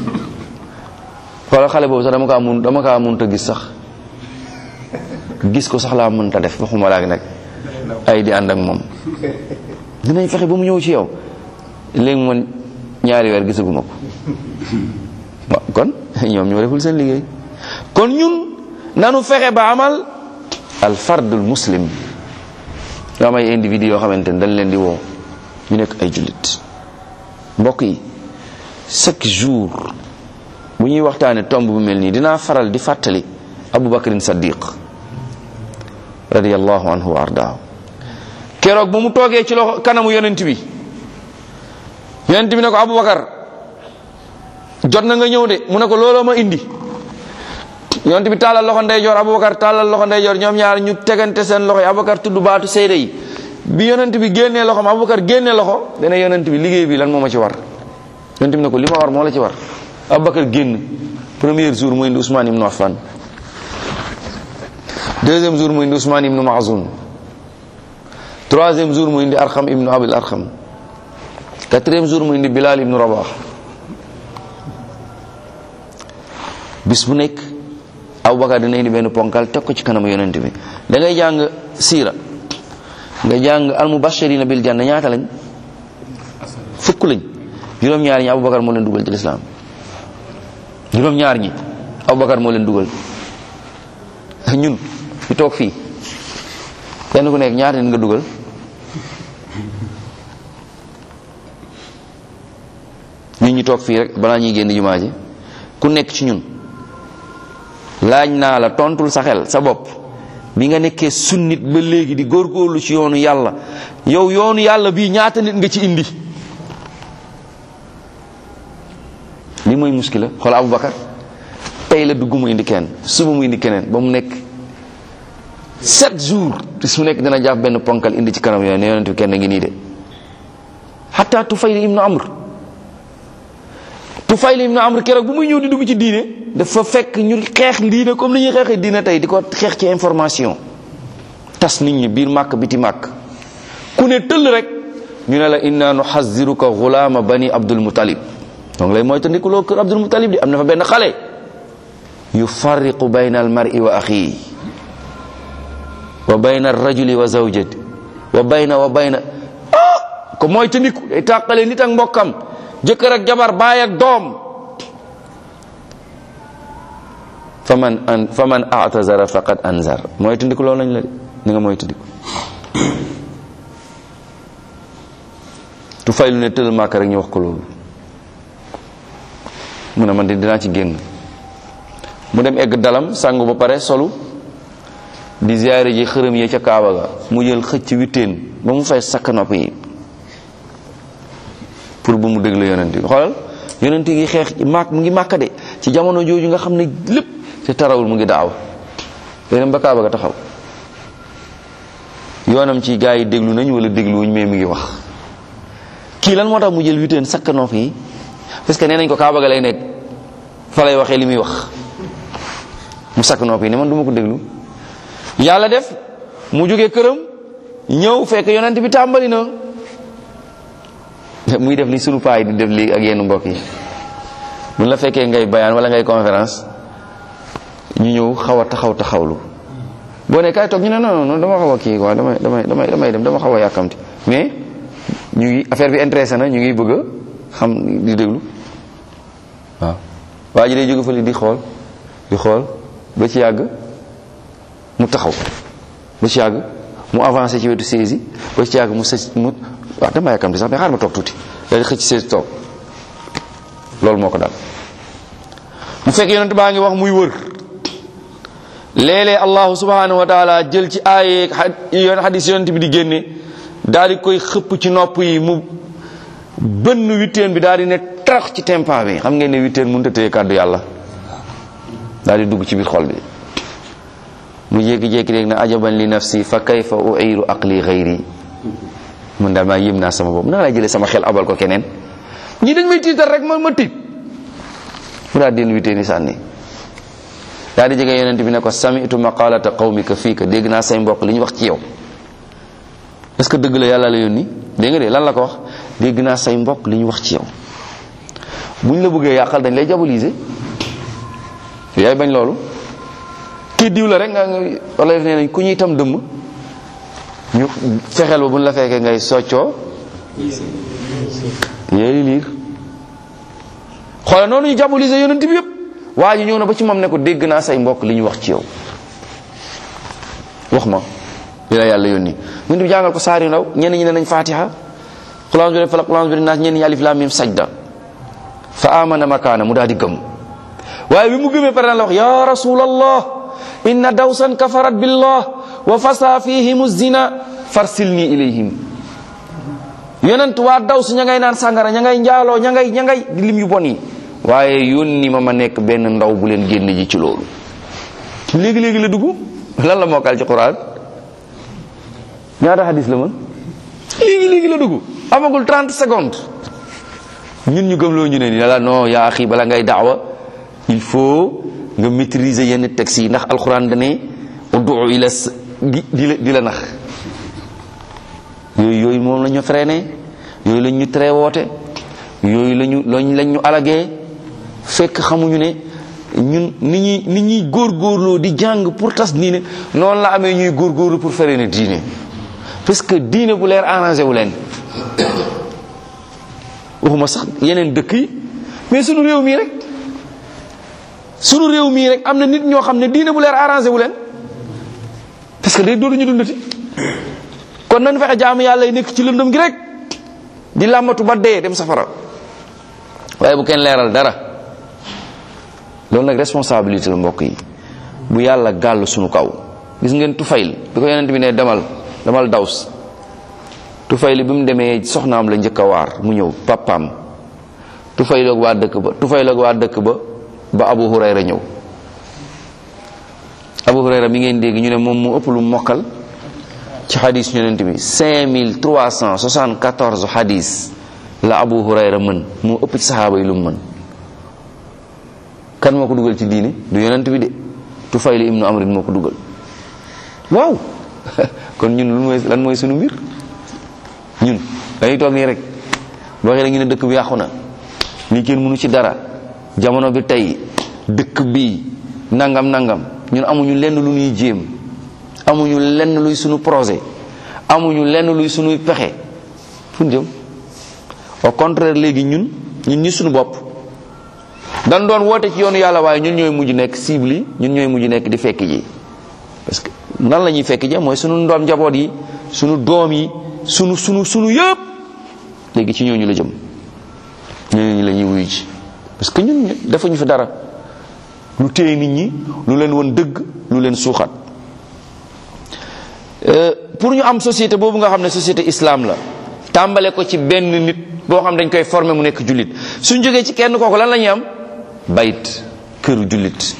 wala xale boobu sax dama kaa mun dama kaa mun ta gis sax gis ko sax laa mën ta def waxuma laak nag ay di ànd ak moom dinañ fexe ba mu ñëw ci yow léegi man ñaari weer gisaguma ko waaw kon ñoom ñoo deful seen liggéey kon ñun nanu fexe ba amal al fardul muslim yoo am ay individu yoo xamante ne dañ leen di woo ñu nekk ay jullit mbokk yi chaque jour bu ñuy waxtaane tomb bu mel nii dinaa faral di fàttali abu bakrin saddiq radiallahu anhu wa ardaahu keroog ba mu toogee ci loxo kanamu yonent bi yonent bi ne ko abubakar jot na nga ñëw de mu ne ko looloo ma indi yonent bi tàllal loxo ndeyjoor abubakar tàllal loxo ndeyjoor ñoom ñaar ñu tegante seen loxo yi abubakar tudd baatu seede yi bi yonent bi génnee loxom abubakar génnee loxo dana yonent bi liggéey bi lan moo ma ci war yonent bi ne ko li ma war moo la ci war abubakar génn premier jour mu indi Ousmane ibnu Affan deuxième jour mu indi Ousmane ibnu Maazun troisième jour mu indi Arxam ibnu Abil Arxam quatrième jour mu indi Bilal ibnu Rabah bis bu nekk Abubakar dina indi benn ponkal teg ko ci kanamu yonent bi da ngay jàng siira nga jàng almubashirina bil janna ñaata lañ fukk lañ juróom-ñaar ñi Abubakar moo leen dugal ci lislaam juróom-ñaar ñi Abubakar moo leen dugal ñun ñu toog fii kenn ku nekk ñaata nit nga dugal ñun ñu toog fii rek balaa ñuy génn jumaa ji ku nekk ci ñun laaj naa la tontul sa xel sa bopp bi nga nekkee sunnit ba léegi di góorgóorlu ci yoonu yàlla yow yoonu yàlla bii ñaata nit nga ci indi li mooy muskila xool Abubakar tey la dugg mu indi kenn suba mu indi keneen ba mu nekk sept jours te su nekk dina jàpp benn ponkal indi ci kanam yooyu ne yonent bi kenn ngi nii de hatta Tufayl ibnu Amr Tufayl ibnu Amr keroog bu muy ñëw di dugg ci diine dafa fekk ñu xeex diine comme ni ñuy xeexee diine tey di ko xeex ci information tas nit ñi biir màkk biti màkk ku ne tëll rek ñu ne la inna nuhaziruka gulaama bani Abdul Muttalib donc lay mooy tandikuloo kër Abdul Muttalib di am na fa benn xale yufarriqu bayna al mar'i wa axihi wa bayna rajuli wa zawjati wa bayna wa bayna ah ko mooy tandiku day tàqale nit ak mbokkam jëkkër ak jabar baay ak doom faman an faman atazara faqad anzar mooy tandiku loolu lañ la de ni nga mooy tandiku tu fay lu ne tëll màkk rek ñu wax ko loolu mu ne man de dinaa ci génn mu dem egg dalam sangu ba pare solu di ziyaare ji xërëm yi ca kaaba ga mu jël xëcc witteen ba mu fay sakk nopp yi pour bu mu déglu yonent bi xoolal yonent gi xeex màkk mu ngi màkk de ci jamono jooju nga xam ne lépp te tarawul mu ngi daaw day dem ba kaaba ga taxaw yoonam ci gaa yi déglu nañ wala dégluwuñ mais mu ngi wax kii lan moo tax mu jël witteen sakk nopp yi parce que nee nañ ko kaaba ga lay nekk fa lay waxee li muy wax mu sakk nopp yi ne man du ma ko déglu yàlla def mu jógee këram ñëw fekk yonent bi tàmbali na muy def li sunu paa yi di def lii ak yenn mbokk yi buñ la fekkee ngay bayaan wala ngay conférence ñu ñëw xaw a taxaw taxawlu boo ne kaay toog ñu ne non non dama xaw a kii quoi damay damay damay damay dem dama xaw a yàkkamti mais ñu ngi affaire bi intéressé na ñu ngi bëgg a xam di déglu waaw waa ji day jóge fële di xool di xool ba ci yàgg mu taxaw ba ci yàgg mu avancé ci wetu saisi ba ci yàgg mu sës mu waaw dama yàkkamti sax mais xaar ma toog tuuti daal di xëcc saisi toog loolu moo ko dal mu fekk yonent baa ngi wax muy wër léeg-léeg allahu subhanahu wa taala jël ci aaye yoon xadis yonent bi di génne daal di koy xëpp ci nopp yi mu bënn witteen bi daal di ne tarax ci tempa bi xam ngeen ne witteen mënut a téye kàddu yàlla daal di dugg ci biir xol bi mu jékki-jékki rek na ajaban li nafsi fa kayfa uiru aqli xayri mun daal maa yëm naa sama bopp naa laa jëlee sama xel abal ko keneen ñii dañ may tiital rek ma ma tiit mu daal di witteen yi sànni daal di jege yonent bi ne ko sami'tu maqalata qawmika fiika dégg naa say mbokk li ñu wax ci yow est-ce que dëgg la yàlla la yónni dégg nga de lan la ko wax dégg naa say mbokk li ñu wax ci yow bu ñu la bëggee yàqal dañ lay diaboliser yaay bañ loolu kii diw la rek nga wala def nee nañ ku ñuy tam dëmm ñu fexeel ba bu ñu la fekkee ngay soccoo yéeli liir xoolal noonu ñu diaboliser yonent bi yëpp waa ji ñëw na ba ci moom ne ko dégg naa say mbokk li ñu wax ci yow wax ma li la yàlla yónni ñun bi jàngal ko saar yu ndaw ñenn ñi ne nañ fatiha qul a'udhu bi falaq qul a'udhu bi naas ñenn ñi alif lam mim sajda fa amana makaana mu daal di gëm waaye bi mu gëmee pare na la wax ya rasulallah inna dawsan kafarat billah wa fasa fihim zina farsilni ilayhim yonent waa daws ña ngay naan sàngara ña ngay njaaloo ña ngay ña ngay di lim yu bon yi waaye yónni ma ma nekk benn ndaw bu leen génn ji ci loolu léegi-léegi la dugg lan la mokkal ci quran ñaata hadis la man léegi-léegi la dugg amagul 30 secondes ñun ñu gëm loo ñu ne ni la non yaa axi bala ngay daawa il faut nga maîtriser yenn textes yi ndax alquran dane ud'u ila di la di la nax yooyu yooyu moom la ñu freiné yooyu lañ ñu tere woote yooyu lañu lañ lañ ñu alagee fekk xamuñu ne ñun ni ñuy ni ñuy góorgóorloo di jàng pour tas diine noonu la amee ñuy góorgóorlu pour fere ne diine parce que diine bu leer arrangé wu leen waxuma sax yeneen dëkk yi mais sunu réew mii rek sunu réew mii rek am na nit ñoo xam ne diine bu leer arrangé wu leen parce que day dootuñu dundati kon nañ fexe jaamu yàlla yi nekk ci lëndëm gi rek di làmbatu ba dee dem safara waaye bu kenn leeral dara loolu nag responsabilité la mbokk yi bu yàlla gàll sunu kaw gis ngeen tufayl bi ko yonent bi ne demal demal daws tufayl bi mu demee soxnaam la njëkk a waar mu ñëw papaam tufayl ak waa dëkk ba tufayl ak waa dëkk ba ba abu hurayra ñëw abu hurayra mi ngeen dégg ñu ne moom mu ëpp lu mokkal ci xadis yonent bi 5374 xadis la abu hurayra mën moo ëpp ci saxaaba yi lu mu mën kan moo ko dugal ci diine du yonent bi de tufayl ibnu amrin moo ko dugal waaw kon ñun lu mooy lan mooy sunu mbir ñun dañuy toog nii rek boo waxee ñu ne dëkk bi yàqu na lii kenn mënu ci dara jamono bi tey dëkk bi nangam nangam ñun amuñu lenn lu ñuy jéem amuñu lenn luy sunu projet amuñu lenn luy sunuy pexe fu ñu jëm au contraire léegi ñun ñun ñi sunu bopp dañ doon woote ci yoonu yàlla waaye ñun ñooy mujj nekk cible yi ñun ñooy mujj nekk di fekk ji parce que nan la ñuy fekk ji mooy sunu ndoom njaboot yi sunu doom yi sunu sunu sunu yëpp léegi ci ñooñu la jëm ñooñu la ñuy wuyu ji parce que ñun defuñu fi dara lu téye nit ñi lu leen woon dëgg lu leen suuxat pour ñu am société boobu nga xam ne société islam la tàmbale ko ci benn nit boo xam dañ koy former mu nekk jullit suñ jógee ci kenn kooku lan la ñuy am bayit këru jullit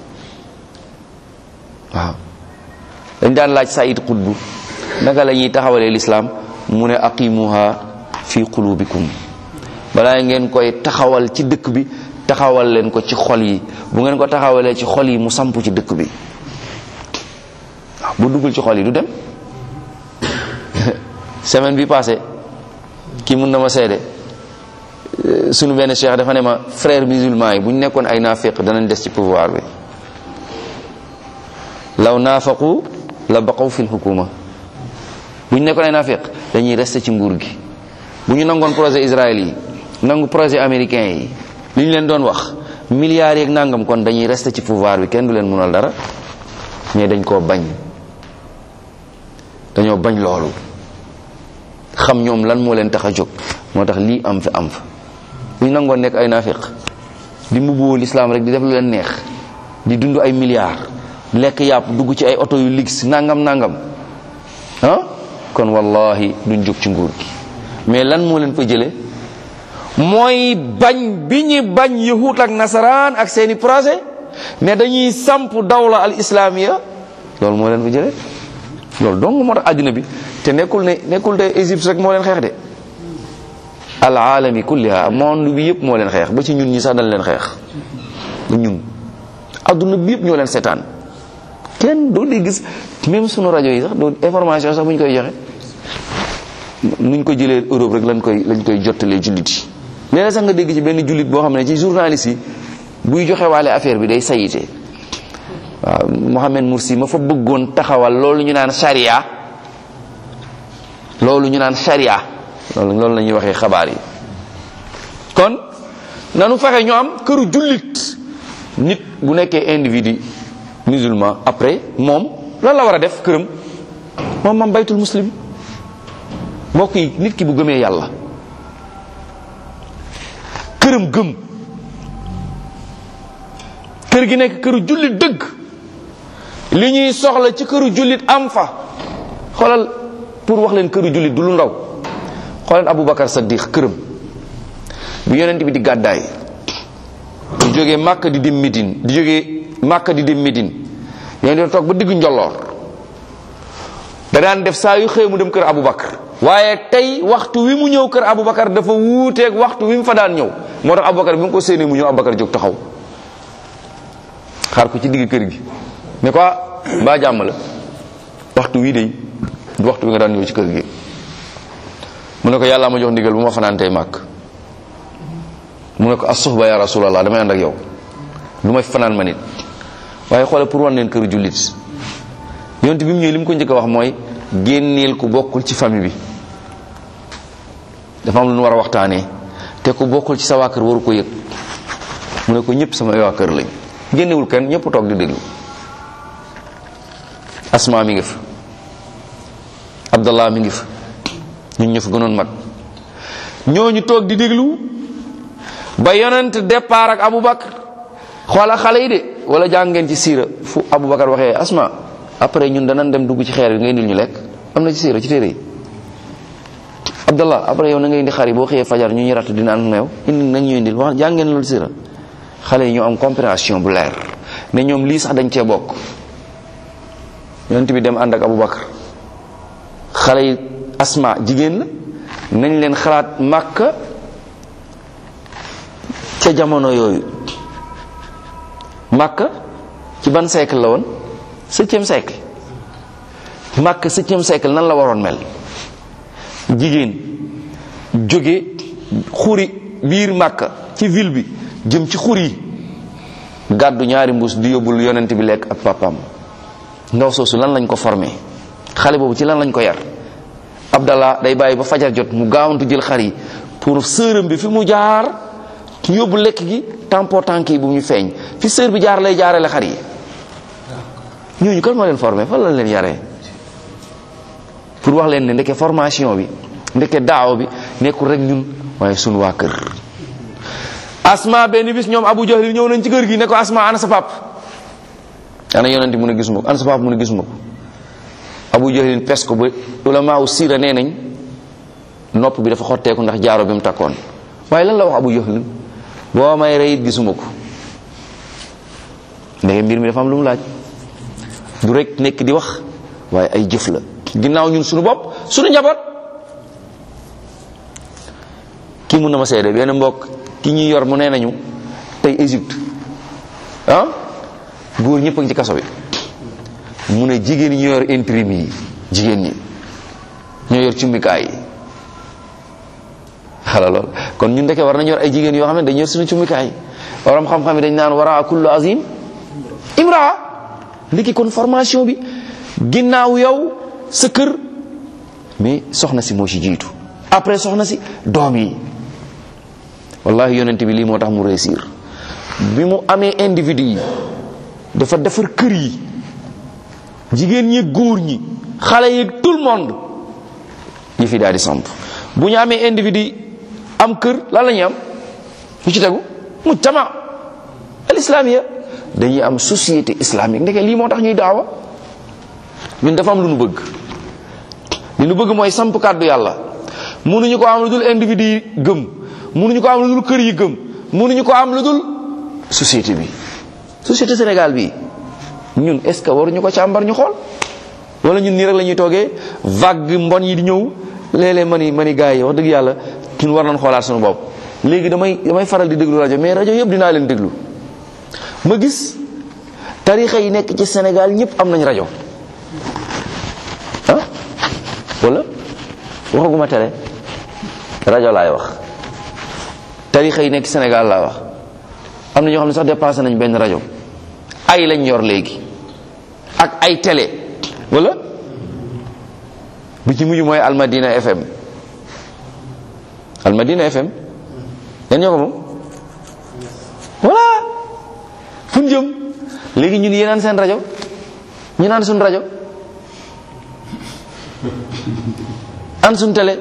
waaw dañ daan laaj Saïd Qutb naka la ñuy taxawalee lislaam mu ne aqimuha fi qulubikum balaa ngeen koy taxawal ci dëkk bi taxawal leen ko ci xol yi bu ngeen ko taxawalee ci xol yi mu samp ci dëkk bi waaw bu duggul ci xol yi du dem semaine bi passé kii mun na ma seede sunu benn cheikh dafa ne ma frère musulman yi bu ñu nekkoon ay naafiq danañ des ci pouvoir bi law naafaqu la baqaw fil hukuma bu ñu nekkoon ay naafiq dañuy rester ci nguur gi bu ñu nangoon projet Israël yi nangu projet américain yi li ñu leen doon wax milliards yeeg nangam kon dañuy rester ci pouvoir bi kenn du leen munal dara mais dañ koo bañ dañoo bañ loolu xam ñoom lan moo leen tax a jóg moo tax lii am fi am fa bu ñu nangoon nekk ay naafiq di mbubboo lislaam rek di def lu leen neex di dund ay milliards lekk yàpp dugg ci ay oto yu lix nangam nangam ah kon wallahi duñ jóg ci nguur gi mais lan moo leen fa jële mooy bañ bi ñu bañ yahut ak nasaraan ak seeni projet ne dañuy samp dawla al islamiya loolu moo leen fa jële loolu dong moo tax àddina bi te nekkul ne nekkul de Égypte rek moo leen xeex de al alami kulliha monde bi yëpp moo leen xeex ba ci ñun ñi sax dañ leen xeex ba ñun adduna bi yëpp ñoo leen seetaan kenn doo di gis même sunu rajo yi sax doo information sax bu ñu koy joxe nuñ ko jëlee Europe rek lañ koy lañ koy jottalee jullit yi léeg sax nga dégg ci benn jullit boo xam ne ci journaliste yi buy joxe waale affaire bi day sayite waaw Mohamed Mursi ma fa bëggoon taxawal loolu ñu naan sharia loolu ñu naan sharia loolu loolu la ñuy waxee xabaar yi kon nanu fexe ñu am këru jullit nit bu nekkee individu musulman après moom lan la war a def këram moom mam baytul muslim mbokk yi nit ki bu gëmee yàlla këram gëm kër gi nekk këru jullit dëgg li ñuy soxla ci këru jullit am fa xoolal pour wax leen këru jullit du lu ndaw xoolal Aboubacar Saddiq këram bi yonent bi di gàddaay di jógee Màkka di dem Médine di jógee Màkka di dem Médine yonent bi toog ba diggu njolloor da daan def saa yu xëy mu dem kër Aboubacar waaye tey waxtu wi mu ñëw kër Aboubacar dafa wuuteeg waxtu wi mu fa daan ñëw moo tax Aboubacar bi mu ko séenee mu ñëw Aboubacar jóg taxaw xaar ko ci digg kër gi ne ko mbaa jàmm la waxtu wii de du waxtu wi nga daan ñëw ci kër gi mu ne ko yàlla ma jox ndigal bu ma fanaan tey màkk mu ne ko as-suhba ya rasulallah damay ànd ak yow du ma fi fanaan ma nit waaye xoole pour wan leen kër jullit yonte bi mu ñëwee li mu ko njëkk a wax mooy génneel ku bokkul ci famille bi dafa am lu nu war a waxtaanee te ku bokkul ci sa waa kër waru ko yëg mu ne ko ñëpp sama waa kër lañ génnewul kenn ñëpp toog di déglu asma mi ngi fa abdallah mi ngi fa ñun ñu fa gënoon mag ñooñu toog di déglu ba yonent départ ak aboubacar xoola xale yi de wala jàng ngeen ci siira fu aboubacar waxee asma après ñun danañ dem dugg ci xeer bi nga indil ñu lekk am na ci siira ci téere yi abdallah après yow na nga indi xar yi boo xëyee fajar ñu ñu ratt dina am meew indi nañ ñu indil wax jàng ngeen loolu siira xale yi ñu am compréhension bu leer ne ñoom lii sax dañ cee bokk yonent bi dem ànd ak aboubacar xale yi asma jigéen la nañ leen xalaat màkka ca jamono yooyu màkka ci ban siècle la woon septième siècle màkka septième siècle nan la waroon mel jigéen jóge xuri biir màkka ci ville bi jëm ci xur yi gàddu ñaari mbuus di yóbbul yonent bi lekk ak papam ndaw soosu lan lañ ko formé xale boobu ci lan lañ ko yar abdallah day bàyyi ba fajar jot mu gaawantu jël xar yi pour sërëm bi fi mu jaar yóbbu lekk gi tampo tànk yi bu ñu feeñ fi sër bi jaar lay jaarale xar yi ñooñu kan moo leen formé fan lañ leen yaree pour wax leen ne ndeke formation bi ndeke daaw bi nekkul rek ñun waaye sunu waa kër asma benn bis ñoom abu jahlin ñëw nañ ci kër gi ne ko asma ana sa pap ana yonent mu ne gisuma ko ana sa pap mu ne gisuma ko abu jahlin pes ko ba ulama u siira nee nañ nopp bi dafa xotteeku ndax jaaro bi mu takkoon waaye lan la wax abu jahlin boo may rey it gisuma ko ndege mbir mi dafa am lu mu laaj du rek nekk di wax waaye ay jëf la ginnaaw ñun suñu bopp suñu njaboot kii mun na ma seede benn mbokk ki ñuy yor mu nee nañu tey Égypte ah góor ñëpp a ngi ci kaso bi mu ne jigéen ñi ñoo yor intérim yi jigéen ñi ñoo yor cummikaay yi xala lool kon ñun ndeke war nañu yor ay jigéen yoo xam ne dañu yor suñu cummikaay waram xam-xam yi dañ naan wara kullu azim imraa ndiki kon formation bi ginnaaw yow sa kër mais soxna si moo ci jiitu après soxna si doom yi wallahi yonent bi lii moo tax mu réussir bi mu amee individu yi dafa defar kër yi jigéen ñi góor ñi xale yi tout le monde yi fi daal di samp bu ñu amee individu am kër lan la ñuy am lu ci tegu mujtama al islamiya dañuy am société islamique ndeke lii moo tax ñuy daawa ñun dafa am lu nu bëgg li nu bëgg mooy samp kàddu yàlla mënuñu ko am lu dul individu yi gëm mënuñu ko am lu dul kër yi gëm mënuñu ko am lu dul société bi société Sénégal bi ñun est ce que waruñu ko càmbar ñu xool wala ñun nii rek la ñuy toogee vague mbon yi di ñëw léeg-léeg mani mani gars yi wax dëgg yàlla ñun war nañ xoolaat suñu bopp léegi damay damay faral di déglu rajo mais rajo yëpp dinaa leen déglu ma gis tarixa yi nekk ci Sénégal ñëpp am nañ rajo ah wala waxaguma télé rajo laay wax tarixa yi nekk Sénégal laa wax am na ñoo xam ne sax dépassé nañ benn rajo ay lañ yor léegi ak ay télé wala bi ci mujj mooy Almadina FM Almadina FM yan ñoo ko moom voilà fu ñu jëm léegi ñun yéenaan seen rajo ñu naan suñ rajo an suñ télé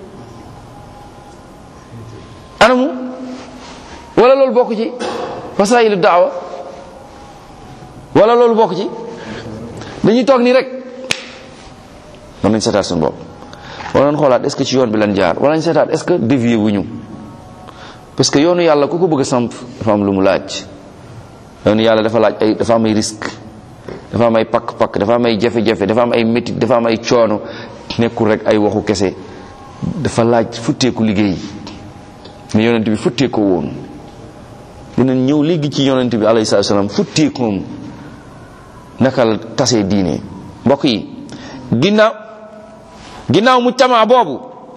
anamu wala loolu bokk ci wasaayilu daawa wala loolu bokk ci dañuy toog nii rek mën nañ seetaat suñu bopp wala nañ xoolaat est-ce que ci yoon bi lan jaar wala nañ seetaat est-ce que dévié wuñu parce que yoonu yàlla ku ko bëgg a samp dafa am lu mu laaj yoonu yàlla dafa laaj ay dafa am ay risque dafa am ay pakk-pakk dafa am ay jafe-jafe dafa am ay métit dafa am ay coono nekkul rek ay waxu kese dafa laaj futteeku liggéey mais yonent bi futteekoo woon dinañ ñëw léegi ci yonent bi alayhi salaatu salaam futteekoom naka la tasee diine mbokk yi ginnaaw ginnaaw mujtama boobu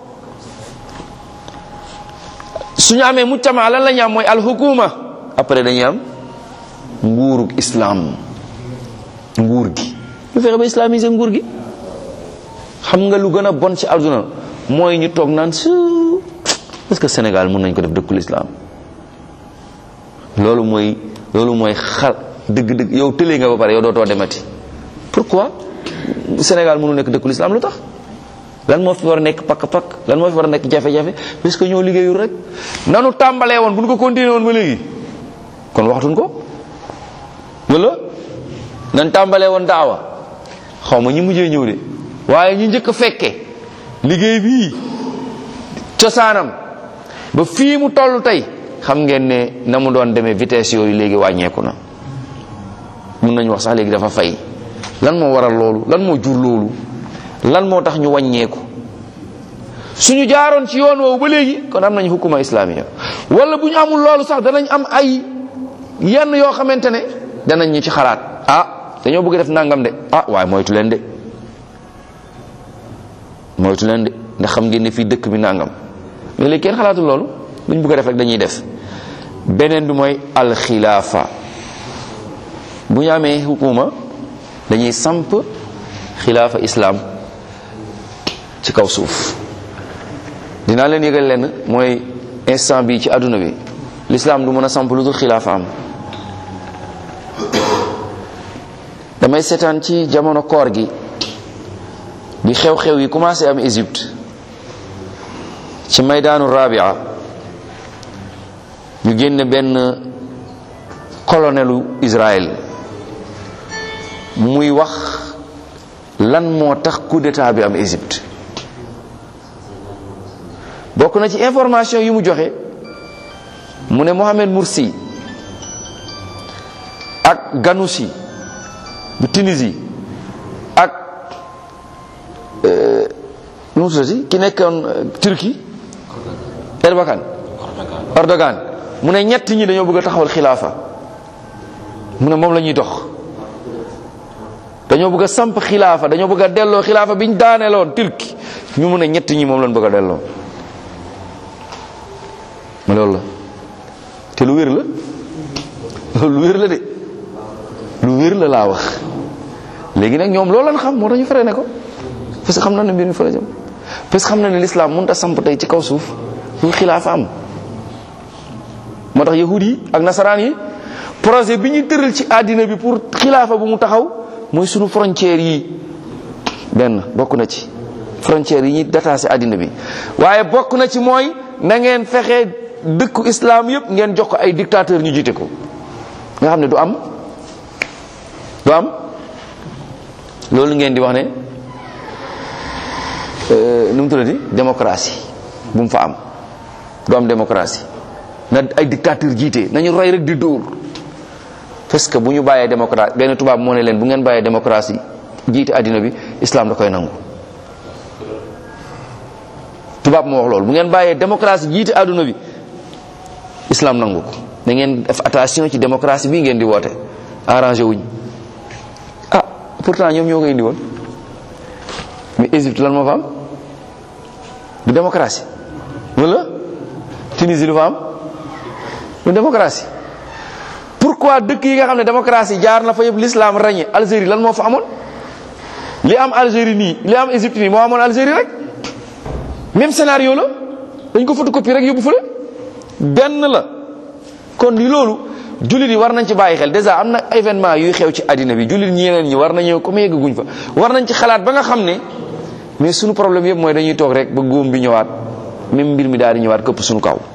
suñu amee mujtama lan la ñu am mooy alxukuma après dañuy am nguurug islam nguur gi ñu fexe ba islamiser nguur gi xam nga lu gën a bon ci àdduna mooy ñu toog naan su est-ce que Sénégal mën nañ ko def dëkkul islam loolu mooy loolu mooy xal dëgg-dëgg yow tëlee nga ba pare yow dootoo demati pourquoi Sénégal mënu nekk dëkkul islam lu tax lan moo fi war a nekk pakk-pakk lan moo fi war a nekk jafe-jafe parce que ñoo liggéeyul rek nanu tàmbalee woon bu ñu ko continuer woon ba léegi kon waxatuñ ko wala nan tàmbalee woon daawa xaw ma ñi mujjee ñëw de waaye ñu njëkk a fekke liggéey bii cosaanam ba fii mu toll tey xam ngeen ne na mu doon demee vitesse yooyu léegi wàññeeku na mun nañu wax sax léegi dafa fay lan moo waral loolu lan moo jur loolu lan moo tax ñu wàññeeku suñu jaaroon ci yoon woowu ba léegi kon am nañu hukuma islamiya wala bu ñu amul loolu sax danañ am ay yenn yoo xamante ne danañ ñu ci xalaat ah dañoo bëgg def nangam de ah waaye moytu leen de moytu leen de ndax xam ngeen ne fii dëkk bi nangam mais léegi kenn xalaatul loolu luñ bëgg a def rek dañuy def beneen bi mooy alxilaafa bu ñu amee hukuma dañuy samp xilaafa islam ci kaw suuf dinaa leen yëgal lenn mooy instant bi ci àdduna bi l'islam du mën a samp lu dul xilaafa am damay seetaan ci jamono koor gi bi xew-xew yi commencé am Égypte ci maydaanu rabia ñu génne benn colonelu Israël muy wax lan moo tax coup d'état bi am Égypte bokk na ci information yi mu joxe mu ne Mohamed Morsi ak Ghanouchi bu Tunisie ak nu mu tuddati ki nekkoon Turquie Erbakan Erdogan mu ne ñett ñi dañoo bëgg a taxawal xilaafa mu ne moom la ñuy dox dañoo bëgg a samp xilaafa dañoo bëgg a delloo xilaafa bi ñu daaneeloon Turquie ñu mu ne ñett ñi moom lañ bëgg a delloo ma loolu la te lu wér la loolu lu wér la de lu wér la laa wax léegi nag ñoom loolu lañ xam moo tax ñu fere ne ko parce que xam na ne mbir mi fa la jëm parce que xam na ne l'islam mënut a samp tey ci kaw suuf fu xilaafa am moo tax yahud yi ak nasaraan yi projet bi ñu tëral ci àddina bi pour xilaafa bu mu taxaw mooy sunu frontières yi benn bokk na ci frontières yi ñuy détaché àddina bi waaye bokk na ci mooy na ngeen fexe dëkku islam yëpp ngeen jox ko ay dictateur ñu jiite ko nga xam ne du am du am loolu ngeen di wax ne nu mu tuddati démocratie bu mu fa am du am démocratie na ay dictateur jiite nañu roy rek di dóor parce que bu ñu bàyyee démocratie benn tubaab moo ne leen bu ngeen bàyyee démocratie jiite àddina bi islam da koy nangu tubaab moo wax loolu bu ngeen bàyyee démocratie jiite àdduna bi islam nangu ko da ngeen def attention ci démocratie bii ngeen di woote arrangé wuñ ah pourtant ñoom ñoo ko indi woon mais Égypte lan moo fa am du démocratie wala Tunisie lu fa am du démocratie pourquoi dëkk yi nga xam ne démocratie jaar na fa yëpp l'islam ràññee Algérie lan moo fa amoon li am Algérie nii li am Égypte nii moo amoon Algérie rek même scénario la dañ ko photocopie rek yóbbu fële benn la kon li loolu jullit yi war nañ ci bàyyi xel déjà am na événement yuy xew ci àddina bi jullit ñeneen ñi war nañoo comme yeggaguñ fa war nañ ci xalaat ba nga xam ne mais suñu problème yëpp mooy dañuy toog rek ba góom bi ñëwaat même mbir mi daal di ñëwaat këpp suñu kaw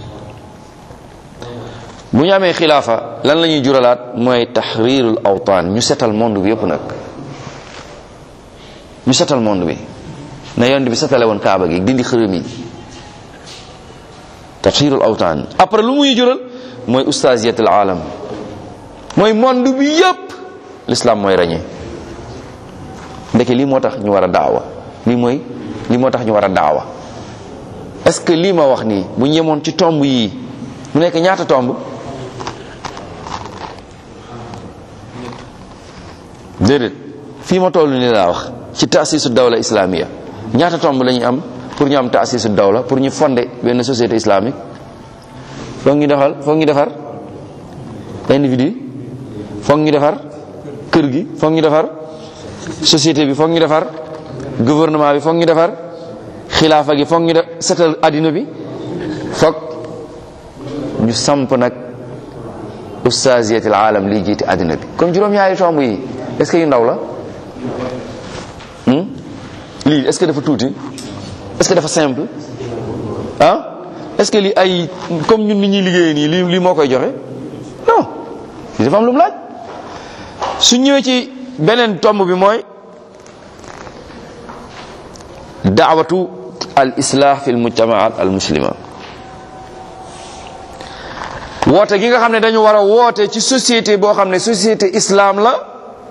bu ñu amee xilaafa lan la ñuy juralaat mooy tahrirul awtaan ñu setal monde bi yëpp nag ñu setal monde bi na yonent bi setale woon kaaba gi dindi xërëm yi tahrirul awtaan après lu muy jural mooy ustaziyatul alam mooy monde bi yëpp l'islam mooy rañe ndeke lii moo tax ñu war a daawa lii mooy lii moo tax ñu war a daawa est-ce que lii ma wax nii bu ñu yemoon ci tomb yii mu nekk ñaata tomb déedéet fii ma toll nii laa wax ci taasisu dawla islamiya ñaata tomb la ñuy am pour ñu am taasisu dawla pour ñu fonder benn société islamique foog ñu defal foog ñu defar individu foog ñu defar kër gi foog ñu defar société bi foog ñu defar gouvernement bi foog ñu defar xilaafa gi foog ñu def setal addina bi foog ñu samp nag ustaziyatil alam lii jiite addina bi kon juróom-ñaari tomb yi est-ce que yu ndaw la lii est-ce que dafa tuuti est-ce que dafa simple ah est-ce que lii ay comme ñun ni ñuy liggéeyee nii lii lii moo koy joxe non lii dafa am lu mu laaj su ñëwee ci beneen tomb bi mooy daawatu al islah fi l mujtamaat al muslima woote gi nga xam ne dañu war a woote ci société boo xam ne société islam la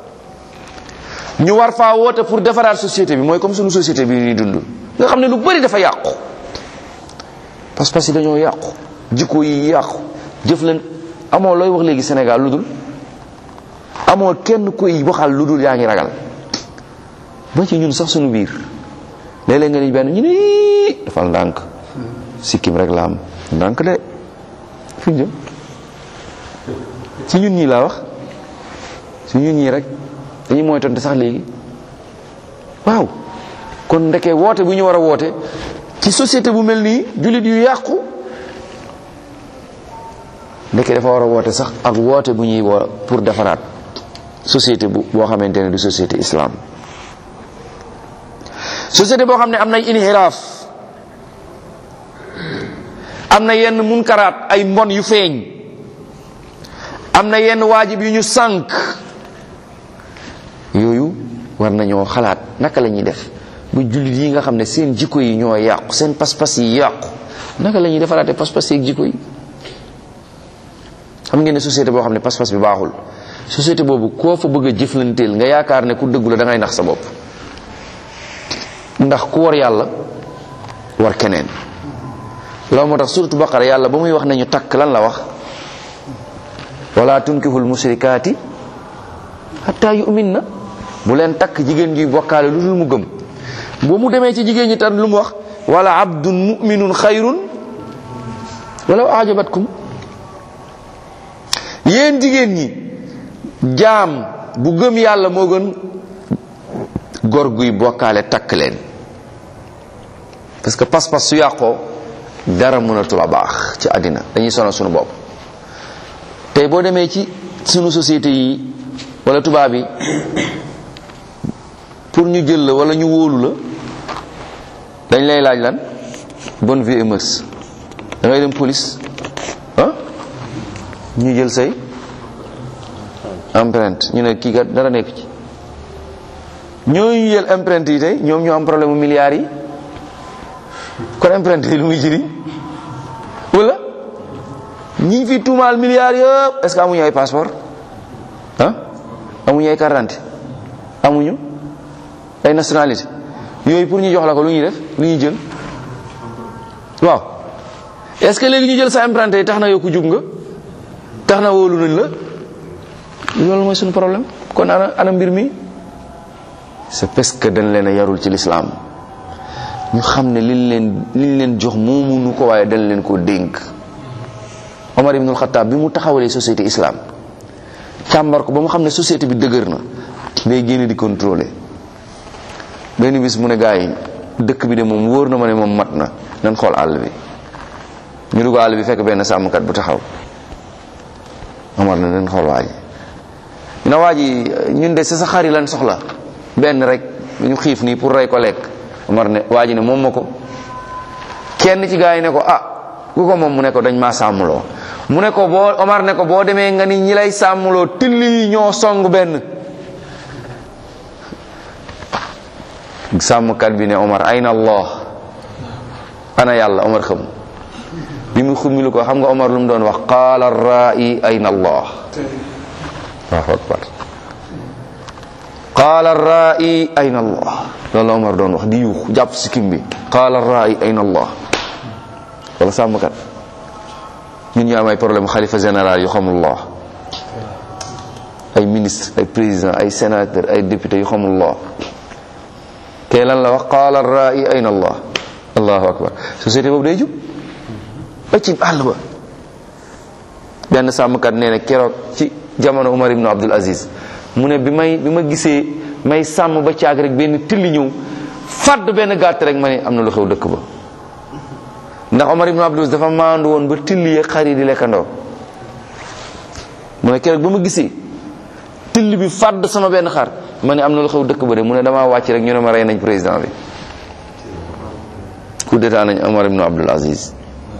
ñu war faa woote pour defaraat société bi mooy comme suñu société bi ñuy dund nga xam ne lu bari dafa yàqu parce que dañoo yàqu jikko yi yàqu jëf leen amoo looy wax léegi Sénégal lu dul amoo kenn koy waxal lu dul yaa ngi ragal ba ci ñun sax suñu biir léeg-léeg nga ni benn ñu ne dafal ndànk sikkim rek la am ndànk de fi jëm ci ñun ñii laa wax ci ñun ñii rek dañuy mooy tonte sax léegi waaw kon ndeke woote bu ñu war a woote ci société bu mel nii jullit yu yàqu ndeke dafa war a woote sax ak woote bu ñuy woo pour defaraat société bu boo xamante ne du société islam société boo xam ne am nay inhiraaf am na yenn munkaraat ay mbon yu feeñ am na yenn waajib yu ñu sànk yooyu war nañoo xalaat naka la ñuy def ba jullit yi nga xam ne seen jikko yi ñoo yàqu seen pas-pas yi yàqu naka la ñuy defaraate pas-pas yi ak jikko yi xam ngeen ne société boo xam ne pas-pas bi baaxul société boobu koo fa bëgg a jëflanteel nga yaakaar ne ku dëggu la da ngay nax sa bopp ndax ku war yàlla war keneen loolu moo tax suratu baqara yàlla ba muy wax nañu takk lan la wax wala tunkihul musrikaati hatta yu'min na bu leen takk jigéen juy bokkaale lu dul mu gëm boo mu demee ci jigéen ñi tan lu mu wax wala abdun mu'minun xayrun walaw ajabatkum yéen jigéen ñi jaam bu gëm yàlla moo gën gor guy bokkaale takk leen parce que pas-pas su yàqoo dara mënatul a baax ci àddina dañuy sonal sunu bopp tey boo demee ci sunu société yi wala tubaab yi pour ñu jël la wala ñu wóolu la dañ lay laaj lan bonne vie et mœurs da ngay dem police ah ñu jël say empreinte ñu ne kii kat dara nekk ci ñooñu jël empreinte yi tey ñoom ñoo am problème mu milliards yi kon empreinte yi lu muy jëriñ wala ñi fi tuumaal milliards yëpp est-ce que amuñu ay passeport ah amuñu ay carte d'identité amuñu ay nationalité yooyu pour ñu jox la ko lu ñuy def lu ñuy jël waaw est-ce que léegi ñu jël sa empreinte yi tax na yow ku jub nga tax na wóolu nañ la loolu mooy suñu problème kon ana ana mbir mi c'est parce que dañ leen a yarul ci l'islam ñu xam ne liñ leen liñ leen jox moomunu ko waaye dañ leen koo dénk Omar ibnul Xattaab bi mu taxawalee société islam càmbar ko ba mu xam ne société bi dëgër na day génne di contrôler benn bis mu ne gaa yi dëkk bi de moom wóor na ma ne moom mat na nan xool àll bi ñu dugg àll bi fekk benn sàmmkat bu taxaw Omar na nan xool waa ji ñu ne waa ji ñun de sa sa xar yi lan soxla benn rek ñu xiif nii pour rey ko lekk Omar ne waa ji ne moom ma ko kenn ci gaa yi ne ko ah ku ko moom mu ne ko dañ maa sàmmloo mu ne ko boo Omar ne ko boo demee nga ni ñi lay sàmmloo till yi ñoo song benn sàmmkat bi ne Omar ayna Allah ana yàlla Omar xam bi mu xummilu ko xam nga Omar lu mu doon wax qaala rai ayna Allah Allahu akbar qaala rai ayna Allah loolu la Omar doon wax di yuux jàpp sikkim bi qaala rai ayna Allah wala sàmmkat ñun ñu am ay problème xalifa général yu xamullah ay ministre ay président ay sénateur ay député yu xamullah kee lan la wax qaala rai ayna allah allahu akbar société boobu day jub ba ci àll ba benn sàmmkat nee na keroog ci jamono Umar ibn Abdul Aziz mu ne bi may bi ma gisee may sàmm ba caag rek benn tilli ñëw fàdd benn gàtt rek ma ne am na lu xew dëkk ba ndax Omar ibn Abdul Aziz dafa maandu woon ba tilli yeeg xar yi di lekkandoo mu ne keroog ba ma gisee till bi fàdd sama benn xar ma ne am na lu xew dëkk ba de mu ne damaa wàcc rek ñu ne ma rey nañ président bi coup d'état nañ Omar ibn Abdul Aziz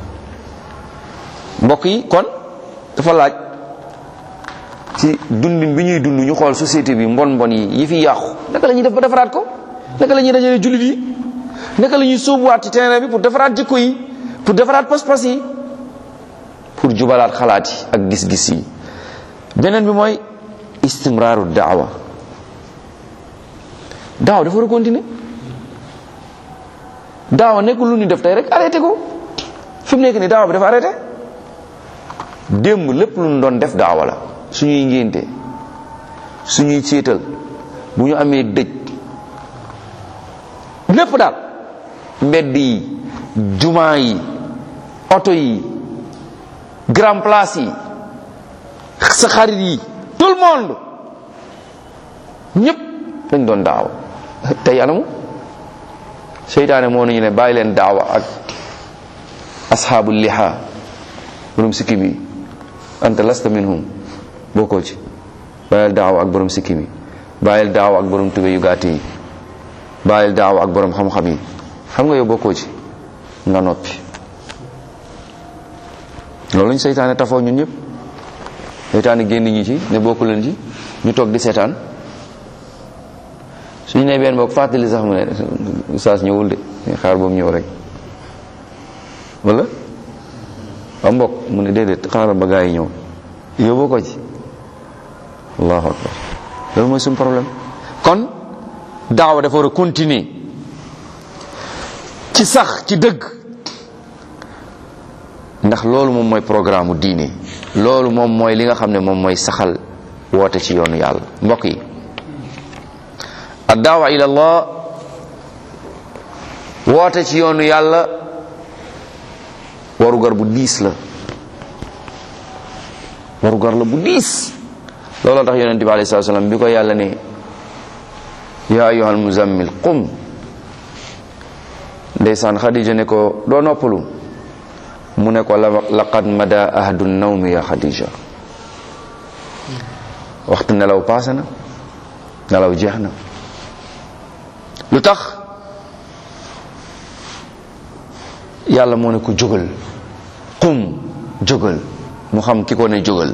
mbokk yi kon dafa laaj ci dundin bi ñuy dund ñu xool société bi mbon mbon yi yi fi yàqu naka la ñuy def ba defaraat ko naka la ñuy dajale jullit yi naka la ñuy sóobuwaat ci terrain bi pour defaraat jikko yi pour defaraat pas-pas yi pour jubalaat xalaat yi ak gis-gis yi beneen bi mooy istimraaru daawa daawa dafa war a continuer daawa nekkul lu ñu def tey rek arrêté ko fi mu nekk nii daawa bi dafa arrêté démb lépp lu ñu doon def daawa la suñuy ngénte suñuy céetal bu ñu amee dëj lépp daal mbedd yi jumaa yi oto yi grand place yi sa xarit yi tout le monde ñëpp dañ doon daawa tey anamu seytaane moo nañu ne bàyyi leen daawa ak asxaabu liha borom sikki bi anta lasta minhum bokkoo ci bàyyil daawa ak borom sikki bi bàyyil daawa ak borom tube yu gàtt yi bàyyil daawa ak borom xam-xam yi xam nga yow bokkoo ci nga noppi loolu lañ seytaane tafoo ñun ñëpp seytaane génn ñi ci ne bokku leen ci ñu toog di seetaan suñu ne benn bokk fàttali sax mu ne saas ñëwul de xaar boobu ñëw rek wala am mbokk mu ne déedéet xaaral ba gaa yi ñëw yóbboo ko ci allahu akbar loolu mooy suñu problème kon daawa dafa war a continuer ci sax ci dëgg ndax loolu moom mooy programme diine loolu moom mooy li nga xam ne moom mooy saxal woote ci yoonu yàlla mbokk yi ad daawa ila allah woote ci yoonu yàlla warugar bu diis la warugar la bu diis looloo tax yonente bi alayhi salaam bi ko yàlla ne yaa ayyuhal muzammil qum ndeysaan xadija ne ko doo noppalu mu ne ko laqad mada ahdu nawmi ya xadija waxtu nelaw paase na nelaw jeex na lu tax yàlla moo ne ko jógal qum jógal mu xam ki ko ne jógal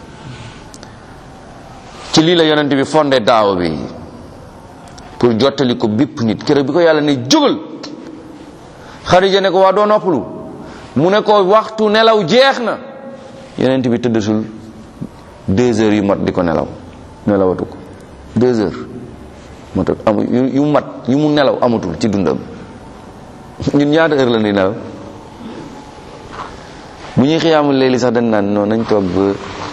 ci lii la yonent bi fondé daaw bi pour jottali ko bépp nit keroog bi ko yàlla ne jógal Xadija ne ko waa doo noppalu mu ne ko waxtu nelaw jeex na yonent bi tëddatul deux heures yu mat di ko nelaw nelawatu ko deux heures matul amu yu mat yu mu nelaw amatul ci dundam ñun ñaata heure la ni nelaw bu ñuy xiyaamul léegi sax dañ naan noonu nañ toog ba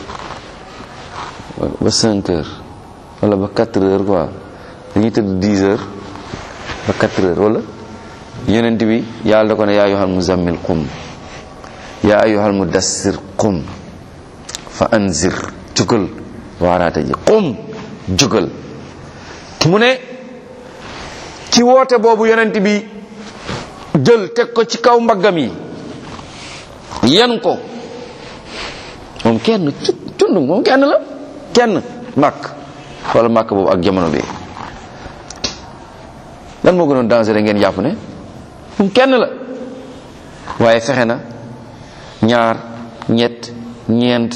ba cinq heures wala ba quatre heures quoi dañuy tëdd dix heures ba quatre heures wala yonent bi yàlla da ko ne yaa ayyuhal muzammil qum yaa ayyuhal mudassir qum fa anzir jugal waaraate ji qum jugal mu ne ci woote boobu yonent bi jël teg ko ci kaw mbaggam yi yen ko moom kenn cund moom kenn la kenn màkk wala màkk boobu ak jamono bi lan moo gënoon danger ngeen jàpp ne moom kenn la waaye fexe na ñaar ñett ñeent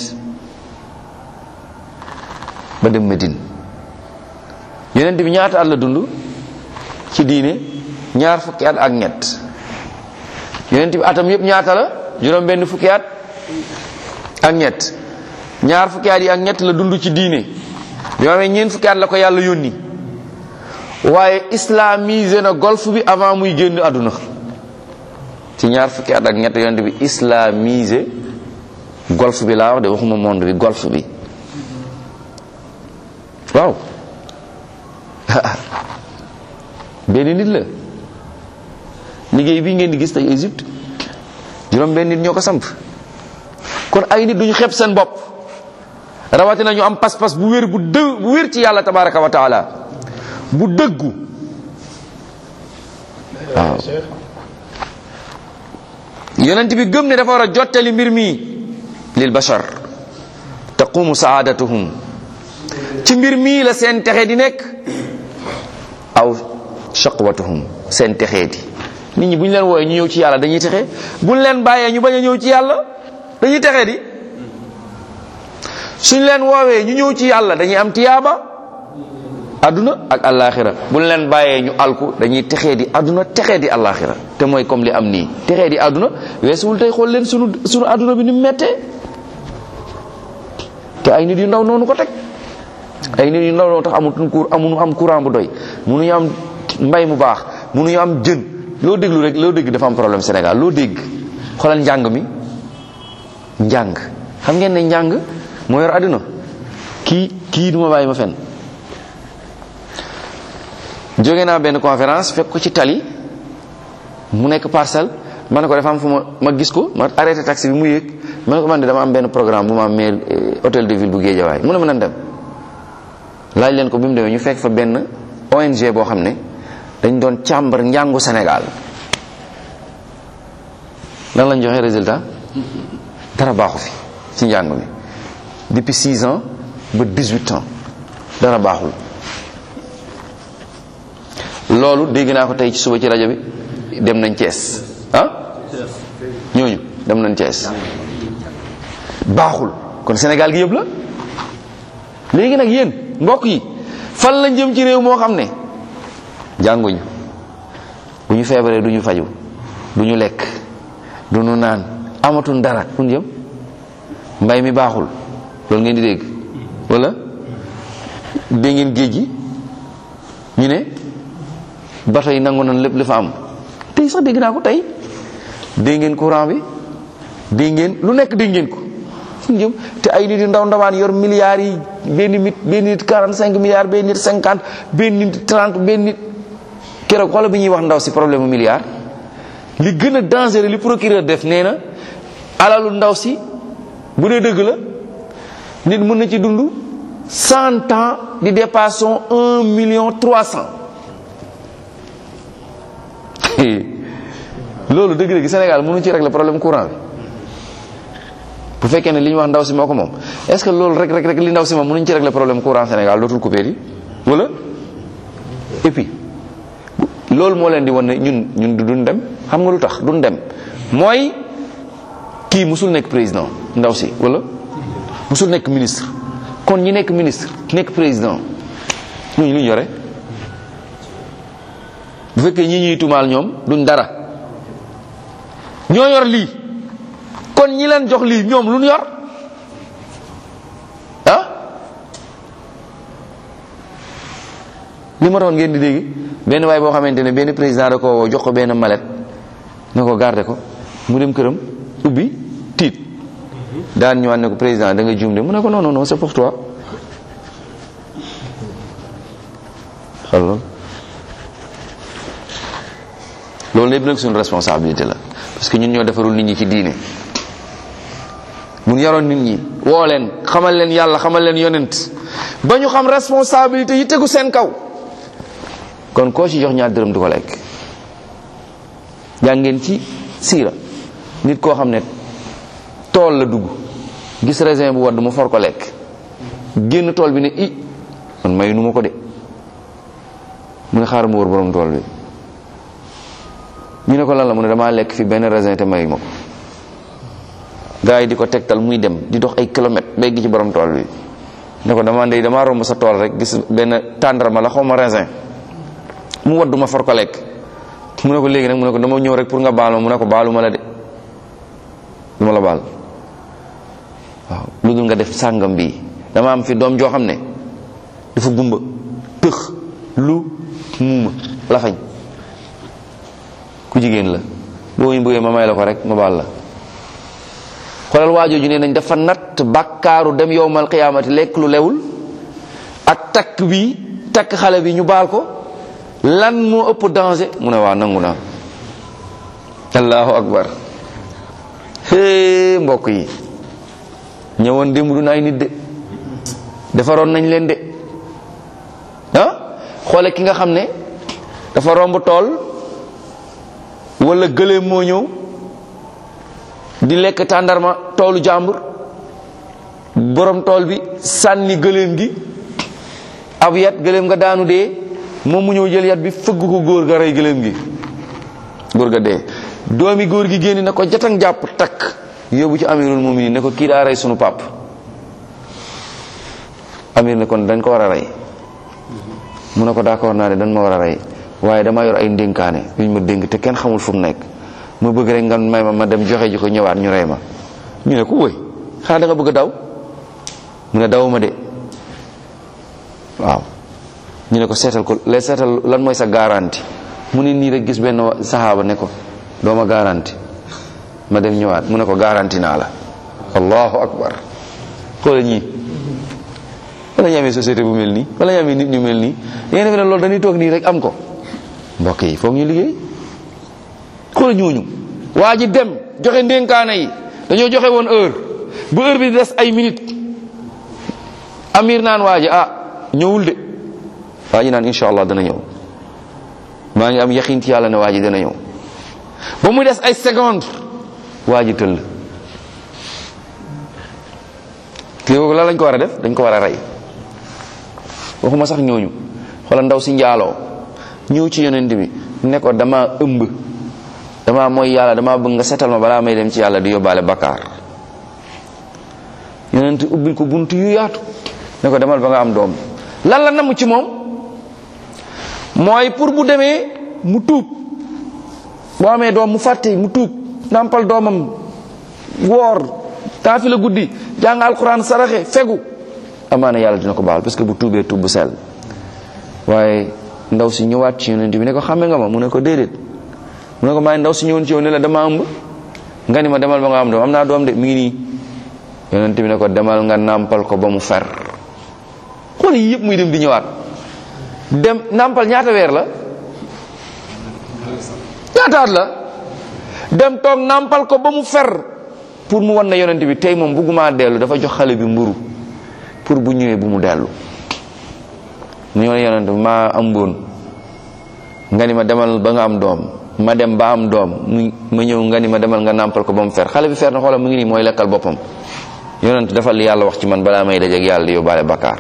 ba dem Medine yonent bi ñaata at la dund ci diine ñaar fukki at ak ñett yonent bi atam yëpp ñaata la juróom benn fukki at ak ñett ñaar fukki at yi ak ñett la dund ci diine bi amee ñeent fukki at la ko yàlla yónni waaye islamisé na golf bi avant muy génn àdduna ci ñaar fukki at ak ñett yonent bi islamisé golf bi laa wax de waxuma monde bi golf bi waaw benn nit la liggéey bii ngeen di gis tey Égypte juróom benn nit ñoo ko samp kon ay nit duñu xeeb seen bopp rawatina ñu am pas-pas bu wér bu dë bu wér ci yàlla tabaraka wa taala bu dëggu waaw yonent bi gëm ne dafa war a jottali mbir mi lil bashar taqumu saadatuhum ci mbir mii la seen texe di nekk aw shaqwatuhum seen texee di nit ñi bu ñu leen wooyee ñu ñëw ci yàlla dañuy texe bu ñu leen bàyyee ñu bañ a ñëw ci yàlla dañuy texee di suñ leen woowee ñu ñëw ci yàlla dañuy am tiyaaba aduna ak alaxira bu ñu leen bàyyee ñu alku dañuy texee di aduna texee di alaxira te mooy comme li am nii texee di aduna weesuwul tey xool leen sunu sunu aduna bi ni mu mettee te ay nit yu ndaw noonu ko teg ay nit yu ndaw noonu tax amutuñ cour amuñu am courant bu doy mënuñu am mbay mu baax mënuñu am jën loo déglu rek loo dégg dafa am problème Sénégal loo dégg xoolal njàng mi njàng xam ngeen ne njàng moo yor àdduna kii kii duma bàyyi ma fen jóge naa benn conférence fekk ko ci tali mu nekk parcelle ma ne ko dafa am fu ma ma gis ko ma arrêté taxi bi mu yéeg ma ne ko man de dama am benn programme bu ma am maire hôtel de ville bu Guédiawaye mu ne ma nan dem laaj leen ko bi mu demee ñu fekk fa benn ONG boo xam ne dañ doon càmbar njàngu Sénégal lan lañ joxe résultat dara baaxu fi ci njàng mi depuis 6 ans ba 18 ans dara baaxul loolu dégg naa ko tey ci suba ci rajo bi dem nañ Thiès ah ñooñu dem nañ Thiès baaxul kon Sénégal gi yëpp la léegi nag yéen mbokk yi fan lañ jëm ci réew moo xam ne jànguñu bu ñu feebaree du ñu faju du ñu lekk du ñu naan amatuñ dara fu ñu jëm mbay mi baaxul loolu ngeen di dégg wala dégg ngeen géej gi ñu ne bato yi nangu nañ lépp li fa am tey sax dégg naa ko tey dégg ngeen courant bi dégg ngeen lu nekk dégg ngeen ko fu ñu jëm te ay nit yu ndaw ndawaan yor milliards yi benn nit benn nit 45 milliards benn nit 50 benn nit 30 benn nit keroog xoolal bi ñuy wax ndaw si problème mu milliard li gën a dangereux li procureur def nee na alalu ndaw si bu dee dëgg la nit mën na ci dund cent ans di dépassons un million trois cent loolu dëgg dëgg Sénégal mënu ci régler problème courant bi bu fekkee ne li ñu wax ndaw si moo ko moom est-ce que loolu rek rek rek li ndaw si moom mënuñ ci régler problème courant Sénégal dootul coupé di wala et puis loolu moo leen di wan ne ñun ñun duñ dem xam nga lu tax duñ dem mooy kii musul nekk président ndaw si wala musul nekk ministre kon ñi nekk ministre nekk président ñooñu lu ñu yore bu fekkee ñi ñuy tumaal ñoom duñ dara ñoo yor lii kon ñi leen jox lii ñoom lu ñu yor ah li ma doon ngeen di dégg benn waay boo xamante ne benn président da ko jox ko benn malet ne ko garde ko mu dem këram ubbi tiit daan ñëwaat ne ko président da nga juum de mu ne ko non non non c'est pour toi xool loolu loolu lépp nag suñu responsabilité la parce que ñun ñoo defarul nit ñi ci diine mun yaroon nit ñi woo leen xamal leen yàlla xamal leen yonent ba ñu xam responsabilité yi tegu seen kaw kon koo ci jox ñaar dërëm du ko lekk jàngeen ci siira nit koo xam ne tool la dugg gis raisin bu wadd mu for ko lekk génn tool bi ne i man mayu nu ma ko de mu ne xaaral mu wër borom tool bi ñu ne ko lan la mu ne damaa lekk fi benn raisin te mayu ma ko gars yi di ko tegtal muy dem di dox ay kilomètres bay gi ci borom tool bi ne ko dama ndey damaa romb sa tool rek gis benn tàndarma la xaw ma raisin mu waddu ma for ko lekk mu ne ko léegi nag mu ne ko dama ñëw rek pour nga baal ma mu ne ko baalu ma la de du ma la baal waaw lu dul nga def sàngam bii dama am fi doom joo xam ne dafa gumba tëx lu muuma la fañ ku jigéen la boo ñu bëggee ma may la ko rek ma baal la xoolal waajooju ne nañ dafa natt bàkkaaru dem yowmal qiyaamati lekk lu lewul ak takk bi takk xale bi ñu baal ko lan moo ëpp danger mu ne waa nangu naa allahu akbar hee mbokk yi ñëwoon démb du ay nit de defaroon nañ leen de ah xoole ki nga xam ne dafa romb tool wala gëléem moo ñëw di lekk tàndarma toolu jàmbur borom tool bi sànni gëléem gi ab yat gëléem nga daanu dee moom mu ñëw jël yat bi fëgg ko góor ga rey gëléem gi góor ga dee doomi góor gi génn na ko jatang jàpp takk yóbbu ci amirul muminin ne ko kii daa rey sunu pap amir ne kon dañ ko war a rey mu ne ko d'accord naa ne dañ ma war a rey waaye dama yor ay ndénkaane yuñ ma dénk te kenn xamul fu mu nekk ma bëgg rek nga may ma ma dem joxe ji ko ñëwaat ñu rey ma ñu ne ko wëy xanaa da nga bëgg a daw mu ne dawuma de waaw ñu ne ko seetal ko lay seetal lan mooy sa garanti mu ne nii rek gis benn saxaaba ne ko doo ma garanti ma dem ñëwaat mu ne ko garanti naa la allahu akbar xoola ñii wala ñu amee société bu mel nii wala ñu amee nit ñu mel nii da ngeen defe ne loolu dañuy toog nii rek am ko mbokk yi foog ñu liggéey xoola ñooñu waa ji dem joxe ndénkaane yi dañoo joxe woon heure bu heure bi des ay minute amir naan waa ji ah ñëwul de waa ji naan incha allah dana ñëw maa ngi am yaqin ci yàlla ne waa ji dana ñëw ba muy des ay seconde waa ji tëll kii boobu lan lañ ko war a def dañ ko war a rey waxuma sax ñooñu xoolal ndaw si njaaloo ñëw ci yonent bi ne ko dama ëmb dama mooy yàlla dama bëgg nga setal ma balaa may dem ci yàlla di yóbbaale bakkaar yonent ubbil ko bunt yu yaatu ne ko demal ba nga am doom lan la namm ci moom mooy pour bu demee mu tuub boo amee doom mu fàtte mu tuub nàmpal doomam woor taafi la guddi jàng alquran saraxe fegu amaana yàlla dina ko baal parce que bu tuubee tuub bu sell waaye ndaw si ñëwaat ci yonent bi ne ko xàmme nga ma mu ne ko déedéet mu ne ko maay ndaw si ñëwoon ci yow ne la dama ëmb nga ni ma demal ba nga am doom am naa doom de mi ngi nii yonent bi ne ko demal nga nàmpal ko ba mu fer xool yi yëpp muy dem di ñëwaat dem nàmpal ñaata weer la ñaataat la dem toog nàmpal ko ba mu fer pour mu wan na yonent bi tey moom bëgguma dellu dafa jox xale bi mburu pour bu ñëwee bu mu dellu mu ñëw ne yonent bi maa ëmboon nga ni ma demal ba nga am doom ma dem ba am doom mu ma ñëw nga ni ma demal nga nàmpal ko ba mu fer xale bi fer na xoolal mu ngi nii mooy lekkal boppam yonent dafa li yàlla wax ci man balaa may dajeek yàlla di yóbbaale bakkaar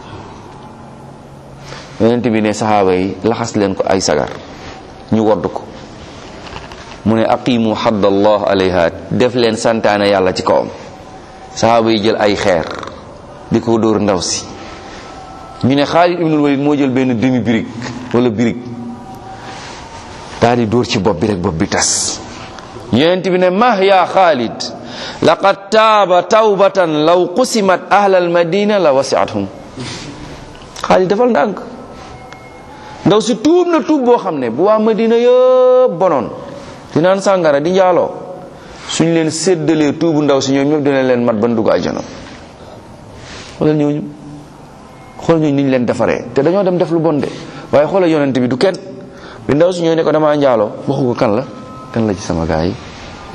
yonent bi ne saxaaba yi laxas leen ko ay sagar ñu wodd ko mu ne aqimu haddallah alayha def leen santaane yàlla ci kawam saxaaba yi jël ay xeer di ko dóor ndaw si ñu ne Xaalid ibnul Walid moo jël benn demi birig wala birig daal di dóor ci bopp bi rek bopp bi tas yonent bi ne mah ya Xaalid laqad taaba tawbatan law qusimat ahlal madina la wasiathum Xaalid defal ndànk ndaw si tuub na tuub boo xam ne bu waa madina yëpp bonoon di naan sàngara di njaaloo suñ leen séddalee tuubu ndaw si ñoom ñëpp dina leen mat ban dugg àjjana xoolal ñooñu xoolal ñooñu ni ñu leen defaree te dañoo dem def lu bon de waaye xoolal yonent bi du kenn bi ndaw si ñëw ne ko damaa njaaloo waxu ko kan la kan la ci sama gaa yi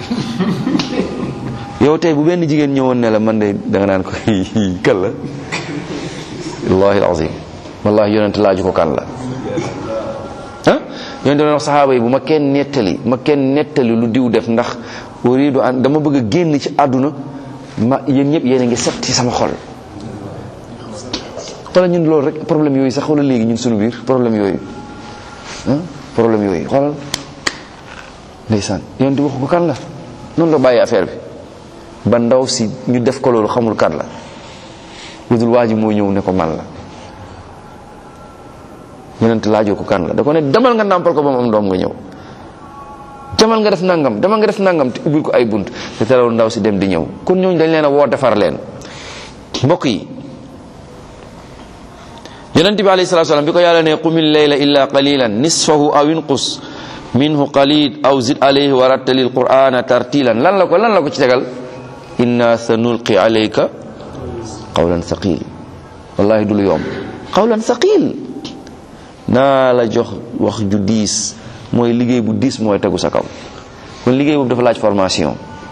yow tey bu benn jigéen ñëwoon ne la man de da nga naan ko kan la wallahi alazim wallahi yonent laaju ko kan la ah yonent doon wax saxaaba yi bu ma kenn nettali ma kenn nettali lu diw def ndax uridu an dama bëgg a génn ci àdduna ma yéen ñëpp yéen a ngi set ci sama xol xoolal ñun loolu rek problème yooyu sax xoolal léegi ñun suñu biir problème yooyu ah problème yooyu xoolal ndeysaan yonent di waxu ko kan la noonu la bàyyi affaire bi ba ndaw si ñu def ko loolu xamul kan la lu dul waa ji moo ñëw ne ko man la yonent laajoo ko kan la da ko ne demal nga nàmpal ko ba mu am doom nga ñëw demal nga def nangam demal nga def nangam te ubbil ko ay bunt te terewul ndaw si dem di ñëw kon ñooñu dañ leen a woo defar leen mbokk yi yonent bi alayhi salatu wasalam bi ko yàlla ne qumil layla illa qalilan nisfahu aw inqus minhu qalil aw zid alayhi wa rattalil qur'ana tartilan lan la ko lan la ko ci tegal inna sanulqi alayka qawlan thaqil wallahi du lu yomb qawlan thaqil naa la jox wax ju diis mooy liggéey bu diis mooy tegu sa kaw kon liggéey boobu dafa laaj formation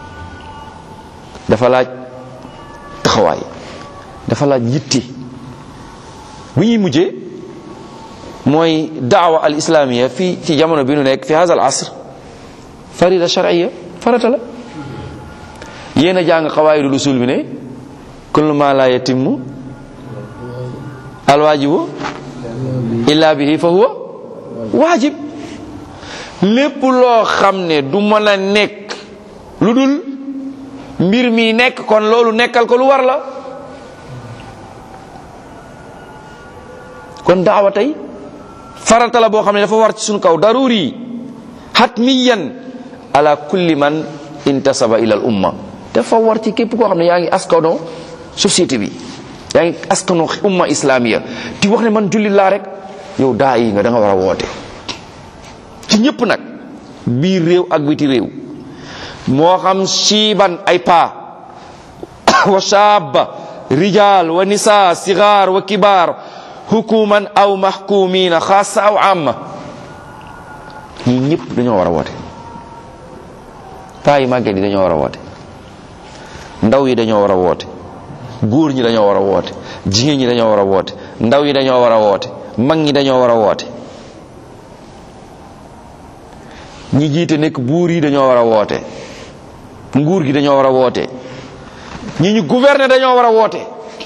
dafa laaj taxawaay dafa laaj yitti bu ñuy mujjee mooy daawa al islamiya fii ci jamono bi nu nekk fi hada al asr farida shar'iyya farata la yéen a jàng xawaayidul usul bi ne kullu ma la yatimmu al waajibu illa bihi fa huwa waajib lépp loo xam ne du mën a nekk lu dul mbir mi nekk kon loolu nekkal ko lu war la kon daawa tey farata la boo xam ne dafa war ci suñu kaw daruri hatmiyan ala kulli man intasaba ila al umma dafa war ci képp koo xam ne yaa ngi askano société bi yaa ngi askano umma islamiya di wax ne man jullit laa rek yow daa yi nga da nga war a woote ci ñëpp nag biir réew ak biti réew moo xam siiban ay paa wa shaaba rijal wa nisa sigaar wa kibaar hukuman aw mahkumina xaasa aw amma ñii ñëpp dañoo war a woote paa yi màgget yi dañoo war a woote ndaw yi dañoo war a woote góor ñi dañoo war a woote jigéen ñi dañoo war a woote ndaw yi dañoo war a woote mag ñi dañoo war a woote ñi jiite nekk buur yi dañoo war a woote nguur gi dañoo war a woote ñi ñu gouverner dañoo war a woote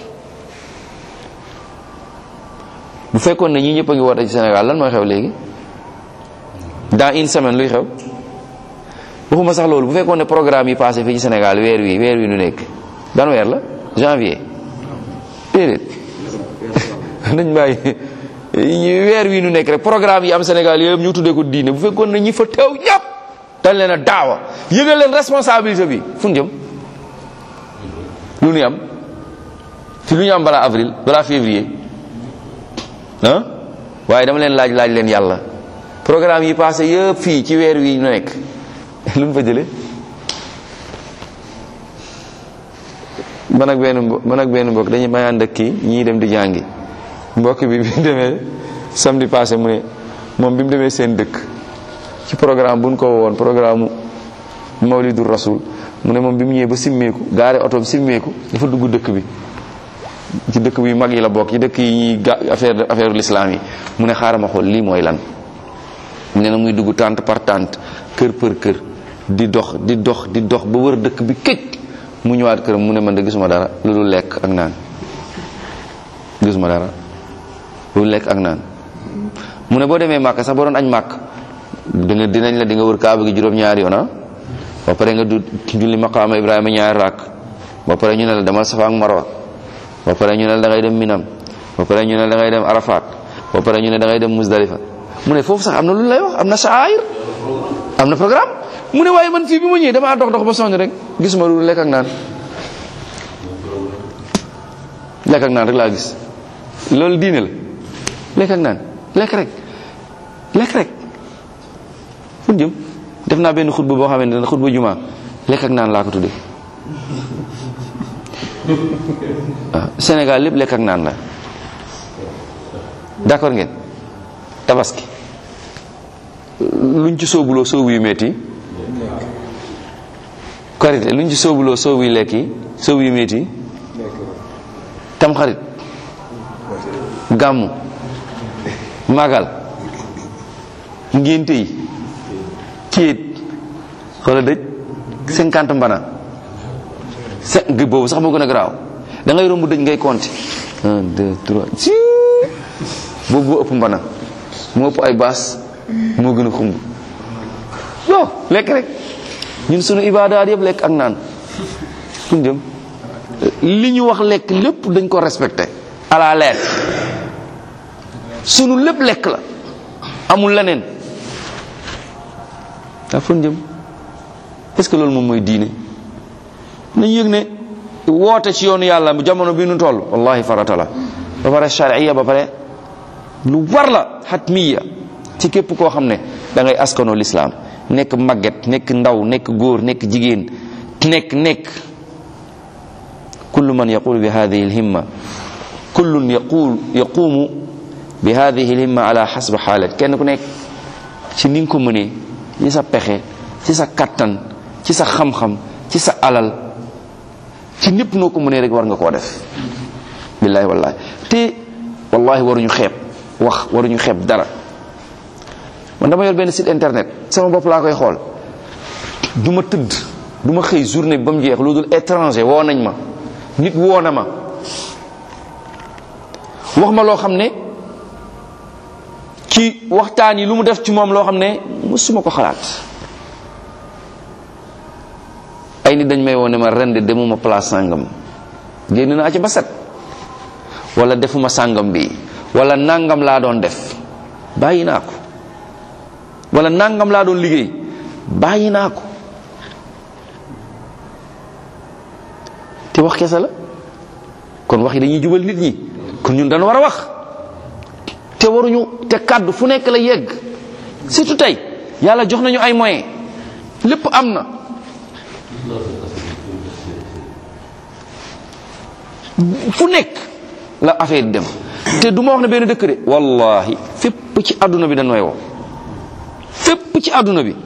bu fekkoon ne ñi ñëpp a ngi woote ci Sénégal lan mooy xew léegi dans une semaine luy xew waxuma sax loolu bu fekkoon ne programme yi passé fii ci Sénégal weer wi weer wi nu nekk ban weer la janvier déedéet nañ bàyyi weer wi nu nekk rek programme yi am Sénégal yooyu ñu tuddee ko diine bu fekkoon na ñi fa teew ñëpp dañ leen a daawa yëgal leen responsabilité bi fu ñu jëm lu ñu am ci lu ñu am balaa avril balaa février ah waaye dama leen laaj laaj leen yàlla programme yi passé yëpp fii ci weer wi ñu nekk lu ñu fa jëlee man ak benn mbo man ak benn mbokk dañuy may ànd ak kii ñii dem di jàngi mbokk bi bi mu demee samedi passé mu ne moom bi mu demee seen dëkk ci programme bu ñu ko woon programme mawlidu rasul mu ne moom bi mu ñëwee ba simmeeku gaare otoom simmeeku dafa dugg dëkk bi ci dëkk bi mag yi la bokk ci dëkk yi ñuy ga affaire affaire l'islam yi mu ne xaaral ma xool lii mooy lan mu ne na muy dugg tente par tente kër për kër di dox di dox di dox ba wër dëkk bi këj mu ñëwaat këram mu ne man de gisuma dara lu dul lekk ak naan gisuma dara lu dul lekk ak naan mu ne boo demee màkk sax boo doon añ màkk dina dinañ la di nga wër kaaba gi juróom-ñaari yoon ba pare nga du julli maqaama ibrahima ñaari rakk ba pare ñu ne la demal safa ak marwa ba pare ñu ne la da ngay dem minam ba pare ñu ne da ngay dem arafat ba pare ñu ne da ngay dem musdalifa mu ne foofu sax am na lu lay wax am na sha'air am na programme mu ne waaye man fii bi ma ñëwee damaa dox dox ba sonn rek gisuma lu lekk ak naan lekk ak naan rek laa gis loolu diine la lekk ak naan lekk rek lekk rek fu jëm def naa benn xutba boo xamante ne xutba juma lekk ak naan laa ko tuddee waaw Sénégal lépp lekk ak naan la d'accord ngeen tabaski luñ ci soobuloo soobu yu metti korite luñ ci soobuloo soobu yu lekk yi soobu yu metti tamxarit gàmmu magal ngénte yi céet xoola dëj cinquante mbana se boobu sax moo gën a garaaw da ngay romb dëj ngay compter un deux trois si boobu boo ëpp mbana moo ëpp ay baas moo gën a xumb non lekk rek ñun sunu ibaadaat yëpp lekk ak naan fuñ jëm li ñu wax lekk lépp dañ ko respecté à la lettre sunu lépp lekk la amul leneen daa fuñ jëm est-ce que loolu moom mooy diine nañu yëg ne woote ci yoonu yàlla jamono bi nu toll wallahi farata la ba pare charia ba pare lu war la xatmiya ci képp koo xam ne da ngay askanoo lislaam nekk màgget nekk ndaw nekk góor nekk jigéen nekk nekk kullu man yaqul bi hadihi alhimma kullun yaqul yaqumu bi hadihi alhimma ala xasbi xaalat kenn ku nekk ci ni nga ko mënee ci sa pexe ci sa kattan ci sa xam-xam ci sa alal ci népp noo ko mënee rek war nga koo def billahi wallahi te wallahi waruñu xeeb wax waruñu xeeb dara man dama yor benn site internet sama bopp laa koy xool du ma tëdd du ma xëy journée bi ba mu jeex lu dul étranger woo nañ ma nit woo na ma wax ma loo xam ne ci waxtaan yi lu mu def ci moom loo xam ne mësuma ko xalaat ay nit dañ may woo ne ma ren de demuma place sàngam génn naa ci ba set wala defuma sàngam bi wala nangam laa doon def bàyyi naa ko wala nangam laa doon liggéey bàyyi naa ko te wax kese la kon wax yi dañuy jubal nit ñi kon ñun dañu war a wax te waruñu te kàddu fu nekk la yegg surtout tey yàlla jox nañu ay moyens lépp am na fu nekk la affaire dem te du ma wax ne benn dëkk de wallahi fépp ci àdduna bi dañ may woo fépp ci àdduna bi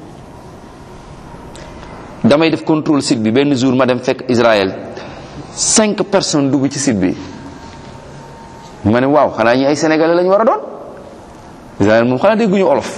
damay def contrôle site bi benn jour ma dem fekk Israël cinq personnes dugg ci site bi ma ne waaw xanaa ñi ay sénégalais lañu war a doon Israël moom xanaa dégguñu olof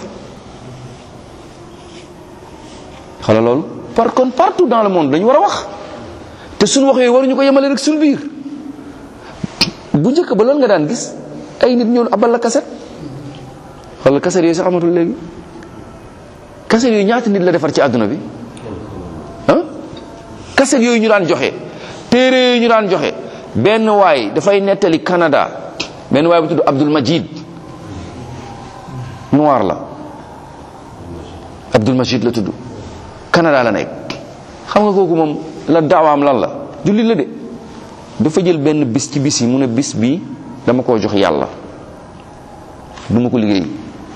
xala loolu par contre partout dans le monde dañu war a wax te suñu wax yooyu waruñu ko yemale rek suñu biir bu njëkk ba loolu nga daan gis ay nit ñëw abal la kaset wala kaset yooyu sax amatul léegi kaset yooyu ñaata nit la defar ci àdduna bi ah kaset yooyu ñu daan joxe téere yi ñu daan joxe benn waay dafay nettali Canada benn waay bu tudd Abdul Majid noir la Abdul Majid la tudd Canada la nekk xam nga kooku moom la daawaam lan la jullit la de dafa jël benn bis ci bis yi mu ne bis bi dama koo jox yàlla du ma ko liggéey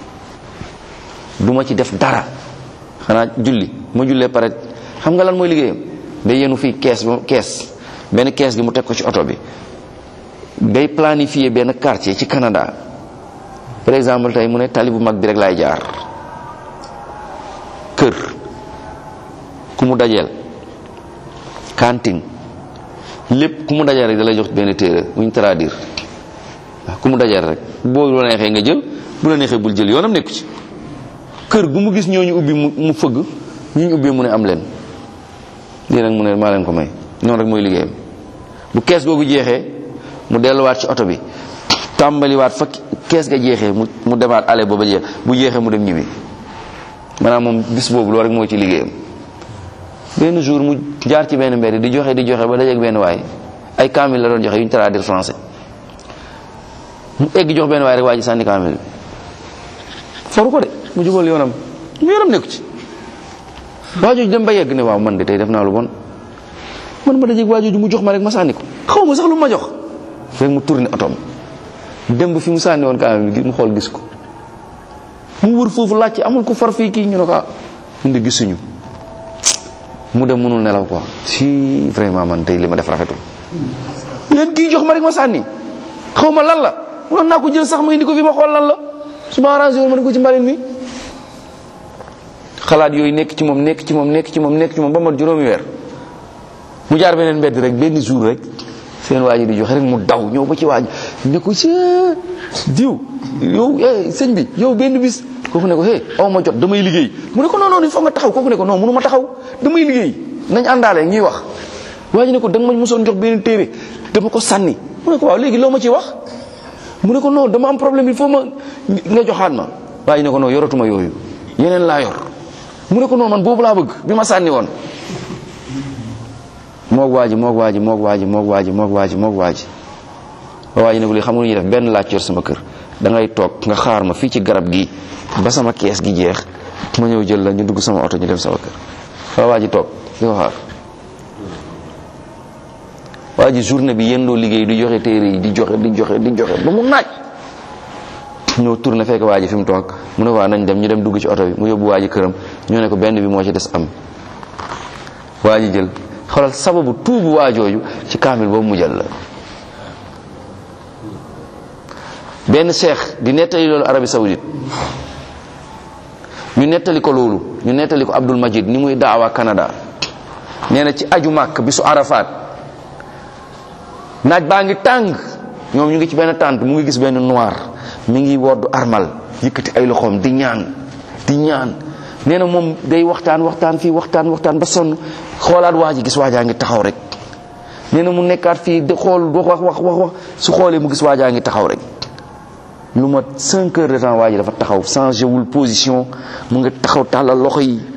du ma ci def dara xanaa julli ma jullee pare xam nga lan mooy liggéeyam day yenu fii kees ba kees benn kees gi mu teg ko ci oto bi day planifier benn quartier ci Canada par exemple tey mu ne tali bu mag bi rek laay jaar kër ku mu dajeel cantine lépp ku mu dajeel rek da lay jox benn téere bu ñu traduire waaw ku mu dajeel rek boo la neexee nga jël bu la neexee bul jël yoonam nekku ci kër gu mu gis ñooñu ubbi mu mu fëgg ñu ñu ubbee mu ne am leen lii nag mu ne maa leen ko may noonu rek mooy liggéeyam bu kees googu jeexee mu delluwaat ci oto bi tàmbaliwaat fa kees ga jeexee mu mu demaat ale booba jeex bu jeexee mu dem ñibbi maanaam moom bis boobu loolu rek mooy ci liggéeyam benn jour mu jaar ci benn mbedd di joxe di joxe ba dajeeg benn waay ay kaamil la doon joxe yu ñu traduire français mu egg jox benn waay rek waa ji sànni kaamil bi foru ko de mu jubal yoonam mu yoonam nekku ci waa jooju dem ba yegg ne waaw man de tey def naa lu bon man ma dajeeg waa jooju mu jox ma rek ma sànni ko xaw ma sax lu ma jox rek mu tourné otoom dem ba fi mu sànni woon kaamil bi mu xool gis ko mu wër foofu laajte amul ko far fii kii ñu ne ko ah ñun de gisuñu mu dem mënul nelaw quoi si vraiment man tey li ma def rafetul leen kii jox ma rek ma sànni xaw ma lan la mënoon naa ko jël sax ma indi ko fi ma xool lan la su ma arrangé woon ma ne ko ci mbalit mi xalaat yooyu nekk ci moom nekk ci moom nekk ci moom nekk ci moom ba mat juróomi weer mu jaar beneen mbedd rek benn jour rek seen waa ji di joxe rek mu daw ñëw ba ci waa ji ne ko ci diw yow eh sëñ bi yow benn bis kooku ne ko hey aw ma jot damay liggéey mu ne ko non non il faut nga taxaw kooku ne ko non mënu ma taxaw damay liggéey nañ àndaale ñuy wax waa ji ne ko da nga ma mosoon jox benn téere dama ko sànni mu ne ko waaw léegi loo ma ci wax mu ne ko non dama am problème il faut ma nga joxaat ma waa ji ne ko non yoratuma yooyu yeneen laa yor mu ne ko non man boobu laa bëgg bi ma sànni woon moog waa ji moog waa ji moog waa ji moog waa ji moog waa ji moog waa ji waa ji ne ko li xam nga ñuy def benn laaj yor sama kër da ngay toog nga xaar ma fii ci garab gi ba sama kees gi jeex ma ñëw jël la ñu dugg sama oto ñu dem sama kër fa waa ji toog di ko xaar waa ji journée bi yendoo liggéey di joxe téere yi di joxe di joxe di joxe ba mu naaj ñëw tourné fekk waa ji fi mu toog mu ne waa nañ dem ñu dem dugg ci oto bi mu yóbbu waa ji këram ñoo ne ko benn bi moo ci des am waa ji jël xoolal sababu tuubu waa jooju ci kaamil boobu mu jël la benn cheikh di nettali loolu Arabie Saoudite ñu nettali ko loolu ñu nettali ko Abdul Majid ni muy daawa Canada nee na ci aju màkk bisu Arafat naaj baa ngi tàng ñoom ñu ngi ci benn tànt mu ngi gis benn noir mi ngi woddu armal yëkkati ay loxoom di ñaan di ñaan nee na moom day waxtaan waxtaan fii waxtaan waxtaan ba sonn xoolaat waa ji gis waajaa ngi taxaw rek nee na mu nekkaat fii di xool wax wax wax wax wax su xoolee mu gis waajaa ngi taxaw rek lu mat cinq heures de temps waa ji dafa taxaw changé wul position mu ngi taxaw tàllal loxo yi